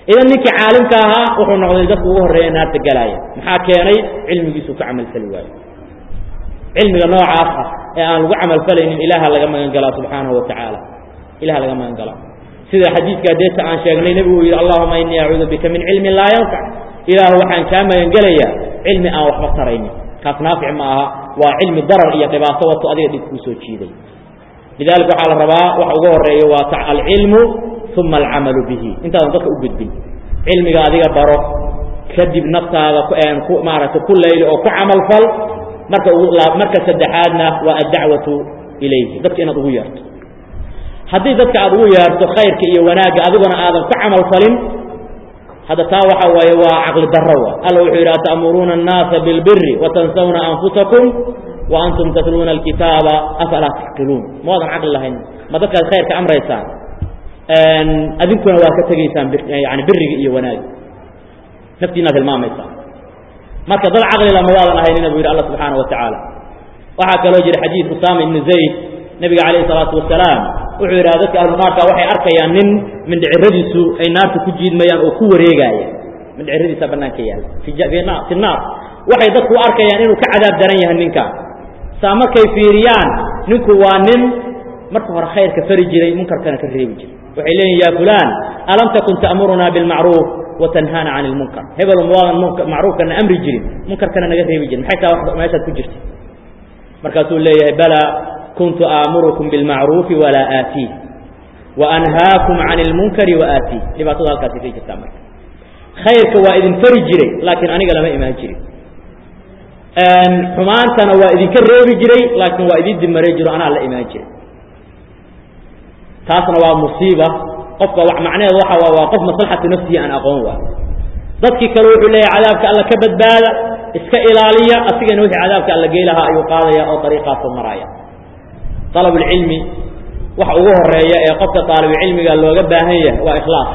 idan ninkii caalimka ahaa wuxuu noqday dadku ugu horreeya naarta galaaya maxaa keenay cilmigiisuu ka camalfali waayo cilmiga noocaas ah ee aan lagu camalfalaynin ilaaha laga magan galaa subxaanahu wa tacaala ilaha laga magan galaa sida xadiidka deeta aan sheegnay nebigu uu yidhi allahuma innii acuudu bika min cilmin laa yanfac ilaahu waxaan kaa magan gelayaa cilmi aan waxba taraynin kaas naafic ma aha waa cilmi darar iyo dhibaato wato adiga dhib kuu soo jiiday lidalika waxaa la rabaa waxa ugu horeeya waa alcilmu uma alcamalu bihi intaadan dadka u gudbin cilmiga adiga baro kadib naftaada maaragtay ku layli oo ku camalfal marka marka saddexaadna waa addacwatu ilayhi dadka inaad ugu yeerto haddii dadka aad ugu yeerto khayrka iyo wanaagga adiguna aadan ku camalfalin hadda taa waxa waaye waa caqli daro wa alla wuxuu yidhi ata'muruuna annaasa bilbiri watansawna anfusakum wa antum tatluuna alkitaaba afalaa tacqiluun ma waadan caqli lahayn ma dadkaad khayrka amraysaan adinkuna waa ka tegaysaan yani biriga iyo wanaagga naftiinaad hilmaamaysaan marka dad caqlila ma waadan ahaynina bu yidhi alla subxaana wa tacaala waxaa kaloo jira xadiid usaama ibnu zayd nebiga calayhi salaatu wasalaam wuxuu yidhaha dadka ahlu naarka waxay arkayaan nin mindhiciradiisu ay naarta ku jiidmayaan oo ku wareegaaya mindhiciradiisa bannaanka yaalla fi naar waxay dadku u arkayaan inuu ka cadaab daran yahay ninkaan saa markay fiiriyaan ninku waa nin marka hore khayrka fari jiray munkarkana ka reebi jiray waxay leeyihin ya fulaan alam takun ta'murunaa bilmacruuf wa tanhaana cani lmunkar hebel maadan macruufkana amri jirin munkarkana naga reebi jirin maxay taa meeshaad ku jirtay markaasuu leeyahay bala kuntu aamurukum bilmacruufi walaa aatii wa anhaakum cani lmunkari wa aatii dhibaatada halkaasi ka jirtaa marka khayrka waa idin fari jiray laakiin aniga lama imaan jirin xumaantana waa idinka reebi jiray laakiin waa idin dimarey jiro anaa la imaan jiray taasna waa musiiba qofka macnaheed waxa waa waa qof maslaxatu nafsihi aan aqoon waa dadkii kale wuxuu leeyahay cadaabka alla ka badbaada iska ilaaliya asigana wixii cadaabka alla geelahaa ayuu qaadaya oo dariiqaasoo maraaya alabulcilmi waxa ugu horeeya ee qofka aalibulcilmiga looga baahan yahay waa ikhlaas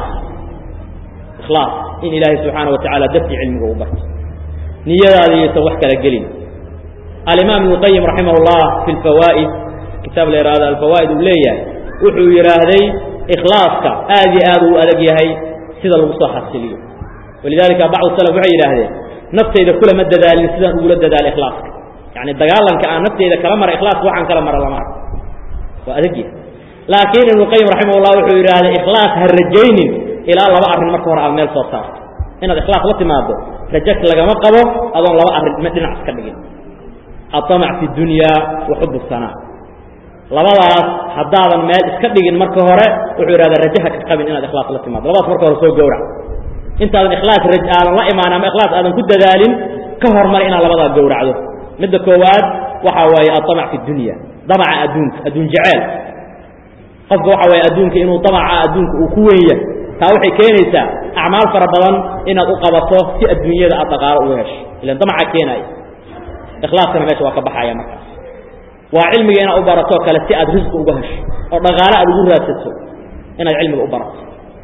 ikhlaas in ilaahay subxaana wa tacaala dartii cilmiga u barto niyadaada iyaysan wax kala gelin alimaam ibnu qayim raximah llah fi lfawaa'id kitaab la yihahdo alfawaa'id uu leeyahay wuxuu yidhaahday ikhlaaska aad iyo aad uu adag yahay sida lagu soo xasiliyo walidalika bacdu salaf waxay yidhaahdeen naftayda kulama dadaalin sidaan ugula dadaala ikhlaaska yani dagaalanka aan nafteyda kala mara ikhlaaska waxaan kala mara lama arko waa adag yahay laakiin ibnu qayim raximah llah wuxuu yidhaahday ikhlaas ha rajaynin ilaa laba arrin marka hore aad meel soo saarto inaad ikhlaas la timaado rajak lagama qabo adoon laba arrin dhinac iska dhigin aamac fi dunya wa xub sanaa labadaas haddaadan meel iska dhigin marka hore wuxuu yidhahda rajaha ka qabin inaad ikhlaas la timaado labadaas marka hore soo gowrac intaadan ikhlaas aadan la imaan ama ikhlaas aadan ku dadaalin ka hormar inaad labadaa gowracdo midda koowaad waxa waaye aamac fi dunya damaca adduunka adduun jeceel qofka waxa waaye adduunka inuu damaca adduunka uu ku weenya taa waxay keenaysaa acmaal fara badan inaad u qabato si adduunyada aad dhaqaalo uga hesho ilan damaca keenaya ikhlaaskana meesha waa ka baxaya markaas waa cilmiga inaad u barato kale si aad risqi uga hesho oo dhaqaale aad ugu raadsato inaad cilmiga u barato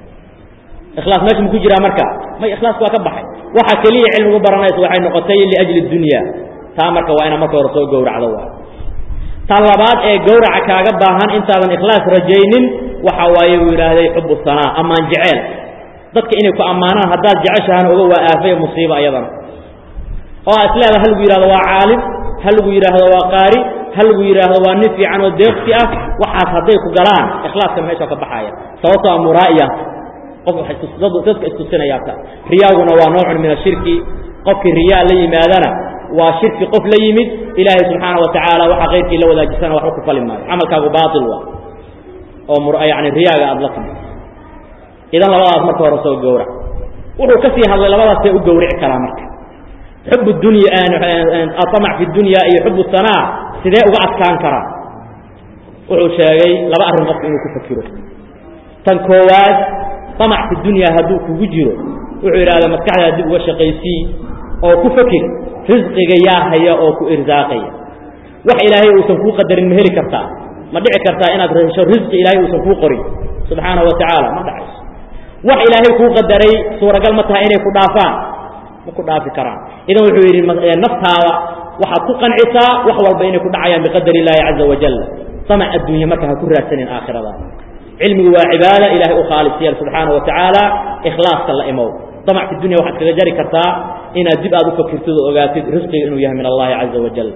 ikhlaas meesha ma ku jiraa marka may ikhlaaska waa ka baxay waxa keliya cilmiga u baranaysa waxay noqotay liajli dunya taa marka waa inaad marka hore soo gowracdo waay tan labaad ee gowraca kaaga baahan intaadan ikhlaas rajaynin waxa waaye uu yidhaahday xubu sanaa ammaan jeceel dadka inay ku ammaanaan haddaad jeceshahana oga waa aafaya musiiba ayadana oo aa isleeda ha lagu yidhahdo waa caalim ha lagu yidhaahdo waa qaari ha lagu yidhaahdo waa nin fiican oo deeqsi ah waxaas hadday ku galaan ikhlaaskana meesha ka baxaya sababtoo a muraa'iya qof dadka istusinayaata riyaaguna waa noocun min ashirki qofkii riyaa la yimaadana waa shirki qof la yimid ilaahay subxaana wa tacaala waxa kayrkii la wadaajisana waxba ku fali maayo camalkaagu baail waa oo yani riyaaga aada la timid idan labadaas marka hore soo gowrac wuxuu ka sii hadlay labadaasay u gowrici karaa marka xub dunya aamac fi dunya iyo xub sanaa sidee uga adkaan karaa wuxuu sheegay laba arrin qofku inuu ku fakiro tan koowaad amac fi dunya hadduu kugu jiro wuxuu yidhahda maskaxdaa dib uga shaqaysii oo ku fakir risqiga yaa haya oo ku irsaaqaya wax ilaahay uusan kuu qadarin ma heli kartaa ma dhici kartaa inaad hesho risqi ilaahay uusan kuu qorin subxaana wa tacaala ma dhacayso wax ilaahay kuu qadaray suuragal ma tahay inay ku dhaafaan ma ku dhaafi karaan idan wuxuu yidhi naftaada waxaad ku qancisaa wax walba inay ku dhacayaan biqadar illaahi caza wajal samac adduunya marka ha ku raadsanin aakhirada cilmigu waa cibaada ilahay u khaalis yeel subxaana wa tacaala ikhlaaska la imow damac fi dunya waxaad kaga jari kartaa inaad dib aad u fakirtid oo ogaatid risqiga inuu yahay min allahi caza wajal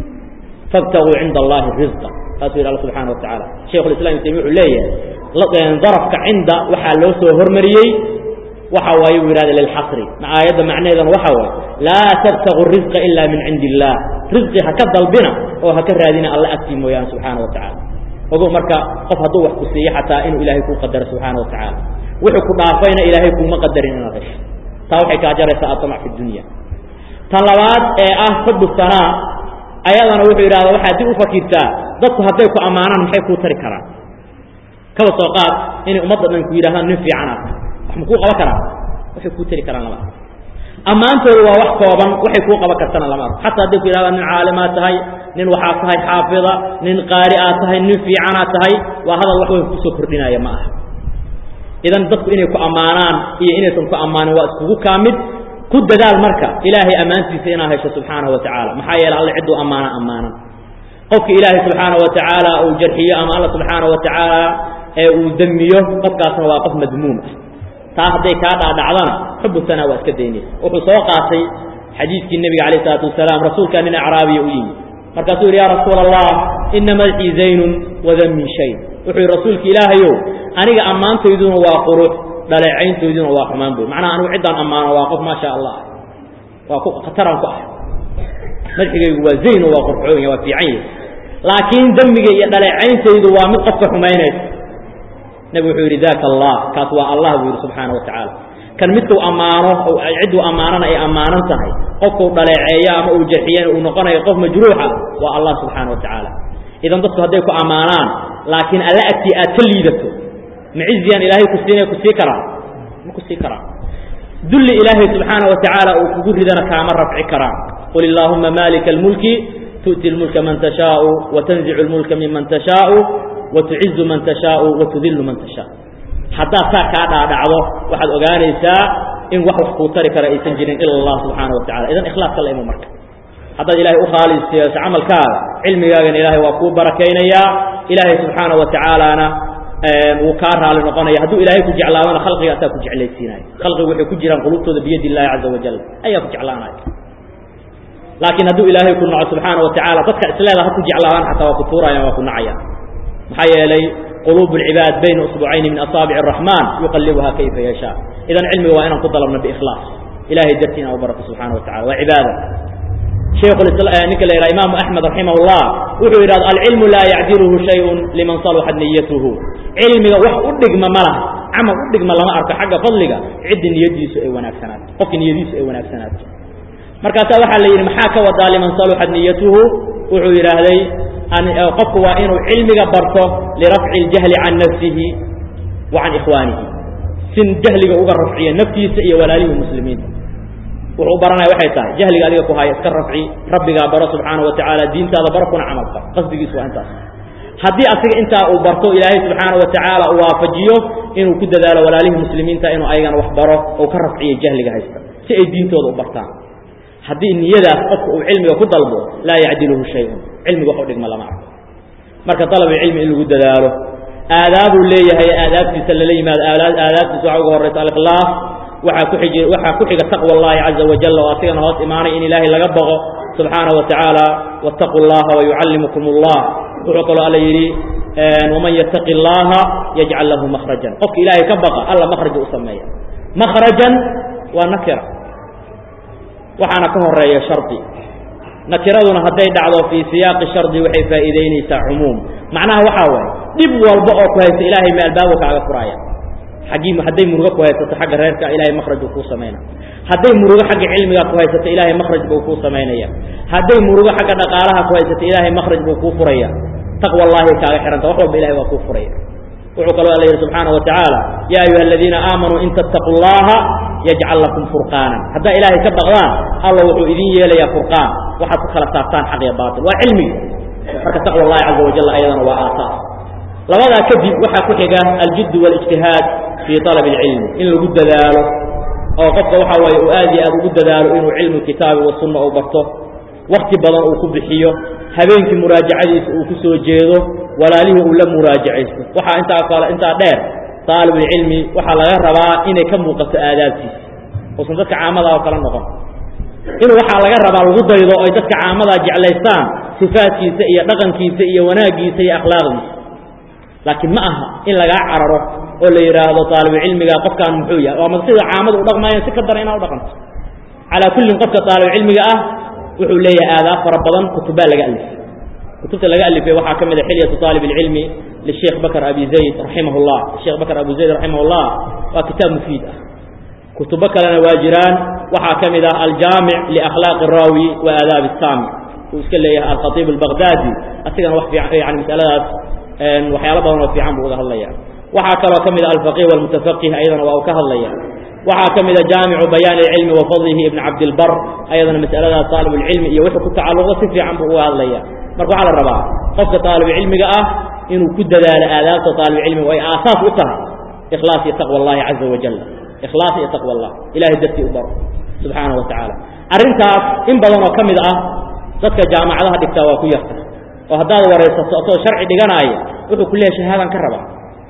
fabtaguu cinda allahi risqa taasuu yidhi alla subxana wa tacala shaykhu lislam ibn taymiya wuxuu leeyahay darafka cinda waxaa loo soo hormariyey waxa waaye buu yidhahda lilxasri aayadda macnaheedana waxa waaye laa tabtagu risqa ila min cindi illah risqi ha ka dalbina oo ha ka raadina alla agtii mooyaane subxaana wa tacala ogow marka qof hadduu wax ku siiyo xataa inuu ilaahay kuu qadaro subxaana wa tacaala wuxuu ku dhaafayna ilaahay kuuma qadarin inaad hesho taa waxay kaa jaraysaa adamac fi dunya tan labaad ee ah xubu sanaa ayadana wuxuu yidhahda waxaad dib u fakirtaa dadku hadday ku ammaanaan maxay kuu tari karaan kaba soo qaad inay ummadda dhan ku yidhahdaan nin fiican aad wax ma kuu qaban karaan waxay kuu tari karaan lama arko ammaantooda waa wax kooban waxay kuu qaban kartana lama arko xataa hadday ku yidhahdaan nin caalimaad tahay nin waxaad tahay xaafida nin qaari aad tahay nin fiicanaad tahay waa hadal wax weyn kusoo kordhinaya ma aha idan dadku inay ku ammaanaan iyo inaysan ku ammaanin waa iskugu kaa mid ku dadaal marka ilaahay ammaantiisa inaad hesho subxaanahu wa tacaala maxaa yeele alle cidduu ammaana ammaanan qofka ilaahay subxaana wa tacaala uu jarxiyo ama alla subxaana wa tacaala ee uu demiyo qofkaasna waa qof madmuum ah taa hadday kaa dhaadhacdana xubu sanaa waa iska daynaysa wuxuu soo qaatay xadiidkii nebiga calayh isalaatu wasalaam rasuulkaa nin acraabiya u yimi markaasuu yidhi yaa rasuula allah ina madxii zaynun wadammi shay wuxuu yidhi rasuulka ilaahayow aniga ammaantayduna waa qurux dhaleecayntoyduna waa xumaan buy macnaha anigu ciddaan ammaano waa qof maa sha allah waa ku khataraan ku ah madxigaygu waa zayno waa qurxoonya waa fiican yahy laakiin demmiga iyo dhaleecayntaydu waa mid qofka xumaynaysa nebigu wuxuu yidhi daaka allah kaas waa allah buu yidhi subxaana wa tacaala kan midkuu ammaano cidduu ammaanana ay ammaanan tahay qofkuu dhaleeceeyo ama uu jarxiyana uu noqonayo qof majruuxa waa allah subxaana wa tacaala idan dadku hadday ku ammaanaan laakiin alla agtii aad ka liidato maciziyaan ilaahay ku siinaya ku sii karaa ma ku sii karaa dulli ilaahay subxaana wa tacaala uu kugu ridana kaama rafci karaan qul illaahuma maalika almulki tu'ti lmulka man tashaau watanzicu lmulka miman tashaau watucizu man tashaau watudillu man tashaa haddaad saa kaa dhaadhacdo waxaad ogaanaysaa in wax wax kuu tari kara aysan jirin ila allah subxaana wa tacala idan ikhlaaska la imo marka haddaad ilaahay u khaalis yeesho camalkaaga cilmigaagana ilaahay waa kuu barakaynayaa ilaahay subxaana wa tacaalana wuu kaa raali noqonaya hadduu ilaahay ku jeclaadana khalqiga asaa ku jeclaysiinaya khalqigu waxay ku jiraan qulubtooda biyadi illahi caza wajal ayaa ku jeclaanaya laakiin hadduu ilaahay ku naco subxaana wa tacaala dadka isleeda ha ku jeclaadaan xataa waa ku tuurayaan waa ku nacayaan maxaa yeelay quluub اlcibaad bayna usbucayni min asaabic الraxmaan yuqalibuha kayfa yashaa idan cilmiga waa inaan ku dalabno biikhlaas ilahay dartii inaan u barato subxana wa tacala waa cibaada ninka la yidhaha imaamu axmed raximah اllah wuxuu yidhahda alcilmu laa yacdiluhu shayun liman saluxat niyatuhu cilmiga wax u dhigma ma laha camal u dhigma lama arko xagga fadliga ciddi niyadiisu ay wanaagsanaato qofki niyadiisu ay wanaagsanaato markaasaa waxaa la yidhi maxaa ka wadaa liman saluxat niyatuhu wuxuu yidhaahday qofku waa inuu cilmiga barto lirafci اljahli can nafsihi wa can ikhwaanihi sin jahliga uga rafciya naftiisa iyo walaalihii muslimiinta wuxuu baranaya waxay tahay jahliga adiga ku haya iska rafci rabbigaa baro subxaana wa tacaala diintaada baro kuna camal fal qasdigiisu waa intaas haddii asiga intaa uu barto ilaahay subxaana wa tacaala uu waafajiyo inuu ku dadaalo walaalihii muslimiinta inuu ayagana wax baro oo ka rafciyo jahliga haysta si ay diintooda u bartaan haddii niyadaas qofka uu cilmiga ku dalbo laa yacdiluhu shayun cilmiga wax u dhigma lama arko marka dalabulcilmi in lagu dadaalo aadaabuu leeyahay aadaabtiisa lala yimaado aadaabtiisa waxaa uga horaysa alikhlaas waxaa ku xiji waxaa ku xiga taqwa allahi caza wajal oo asigana hoos imaanay in ilaahay laga baqo subxaana wa tacaala waataquu llaha wayucallimukum allah wuxuu kaloo alla yidhi waman yattaqi allaha yajcal lahu makhrajan qofka ilaahay ka baqa alla makhraja u sameeya makhrajan waa nakira waxaana ka horeeya shardi nakiraduna hadday dhacdo fii siyaaqi shardi waxay faa'iidaynaysaa cumuum macnaha waxaa waaye dhib walba oo ku haysta ilaahay ma albaabu kaaga furaaya xaggii hadday murugo ku haysato xagga reerka ilahay makhraj buu kuu samaynaya hadday murugo xagga cilmiga ku haysato ilaahay makhraj buu kuu samaynaya hadday murugo xagga dhaqaalaha ku haysato ilaahay makhraj buu kuu furaya taqwa allahi kaaga xihanta wax walba ilahay waa kuu furaya wuxuu kaloo alla yidhi subxaana wa tacaala yaa ayuha aladiina aamanuu in tattaquu llaha yajcal lakum furqaanan haddaa ilaahay ka baqdaan alla wuxuu idin yeelayaa furqaan waxaad ku kala saartaan xaq iyo baatil waa cilmiga marka taqwa allahi caza wajal ayadana waa aasaas labadaa kadib waxaa ku xiga aljidd waاlijtihaad fii طalab اlcilmi in lagu dadaalo oo qofka waxa waaye uu aad iyo aad ugu dadaalo inuu cilmu kitaabi wa sunna u barto wakti badan uu ku bixiyo habeenkii muraajacadiisa uu ku soo jeedo walaalihii uu la muraajacaysto waxaa intaa kale intaa dheer aalibulcilmi waxaa laga rabaa inay ka muuqato aadaabtiisa uusan dadka caamada oo kala noqon inuu waxaa laga rabaa lagu daydo ay dadka caamadaa jeclaystaan sifaadkiisa iyo dhaqankiisa iyo wanaaggiisa iyo akhlaaqdiisa laakiin ma aha in lagaa cararo oo la yidhaahdo aalibulcilmiga qofkaan muxuu yahay oo ama sida caamada u dhaqmaayeen si ka daran inaa u dhaqanto calaa kullin qofka aalibulcilmiga ah wuxuu leeyahay aadaab fara badan kutubaa laga alifay kutubta laga alifay waxaa ka mid a xilyatu aalib اlcilmi lisheekh bakr abi zayd raximah اllah sheekh bakr abu zayd raximah اllah waa kitaab mufiid ah kutubo kalena waa jiraan waxaa ka mid ah aljaamic liakhlaaqi الraawi wa aadaab الsaamic uu iska leeyahay alkhaiib اlbaghdadi asigana wax fiican yani masaladaas waxyaalo badan oo fiican buu uga hadlaya waxaa kaloo ka mid a alfaqih wاlmutafaqih ayadana waa uu ka hadlaya waxaa ka mida jaamicu bayaan اcilmi wa fadlihi ibn cabdilbar ayadana masaladaas aalib اlcilmi iyo wixii ku tacalluqda si fiican buu uga hadlaya marka waxaa la rabaa qofka aalibcilmiga ah inuu ku dadaalo aadaabta aalibcilmiga ay aasaas u tahay ikhlaas iyo taqwa اllahi caza wajal ikhlaas iyo taqwa allah ilahay dartii u baro subxaanaه wa tacaala arrintaas in badan oo ka mid ah dadka jaamacadaha dhigtaa waa ku yarta oo haddaad waraysato atoo sharci dhiganaaya wuxuu ku leeyahay shahaadan ka rabaa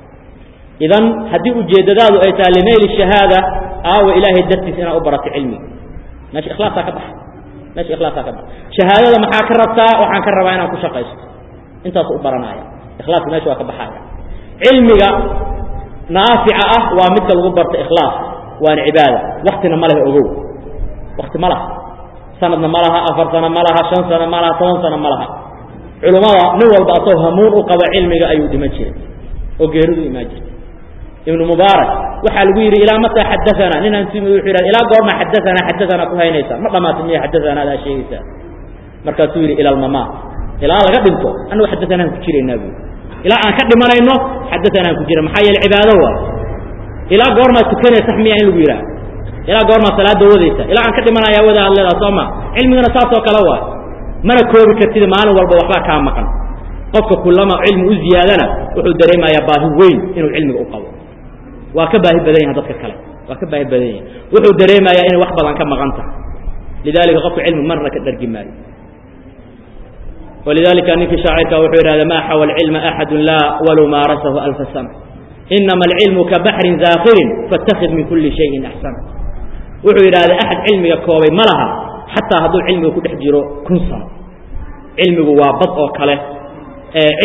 idan haddii ujeeddadaadu ay tahay linayli shahaada aawa ilaahay dartiis inaad u barato cilmiga meesha ikhlaasaa ka baxa meesha ikhlaasaa ka baxa shahaadada maxaa ka rabtaa waxaan ka rabaa inaan ku shaqaysto intaasu u baranaya ikhlaaska meesha waa ka baxaya cilmiga naafica ah waa midka lagu barto ikhlaas waana cibaada waktina ma leha ogow wakti ma laha sanadna ma laha afar sano ma laha shan sano ma laha toban sano ma laha culummada nin walba asoo hamuun u qaba cilmiga ayuu dhiman jiray oo geeridu imaan jirtay ibnu mubaarak waxaa lagu yidhi ilaa mataa xadaanaa ninaan simi wuxuu yidhahda ilaa goormaa xadaanaa xadaanaa ku haynaysaa ma dhamaata miya xadaanaa adaa sheegaysaa markaasuu yidhi ila almamaat ilaa laga dhinto annagu xadaanaan ku jiraynaa buui ilaa aan ka dhimanayno xadaanaan ku jira maxaa yeele cibaado waay ilaa goormaa tukanaysa sax miya in lagu yidhaha ilaa goormaa salaada wadaysa ilaa aan ka dhimanaya wada ad leedaha soo ma cilmigana saasoo kale waay mana koobi kartid maalin walba waxbaa kaa maqan qofka kullama cilmi u ziyaadana wuxuu dareemayaa baahi weyn inuu cilmiga u qabo waa ka baahi badan yaha dadka kale waa ka baahi badan yahay wuxuu dareemayaa inay wax badan ka maqan tahay lidalika qofka cilmi marna ka dhargi maayo walidalika ninkii shaacirka wuxuu yidhahda ma xawa alcilma axadu laa walow maarasahu alfa sana inama alcilmu ka baxrin zaakirin faاtakid min kuli shayin axsana wuxuu yidhahda axad cilmiga koobay ma laha xataa hadduu cilmiga ku dhex jiro kun sano cilmigu waa bad oo kale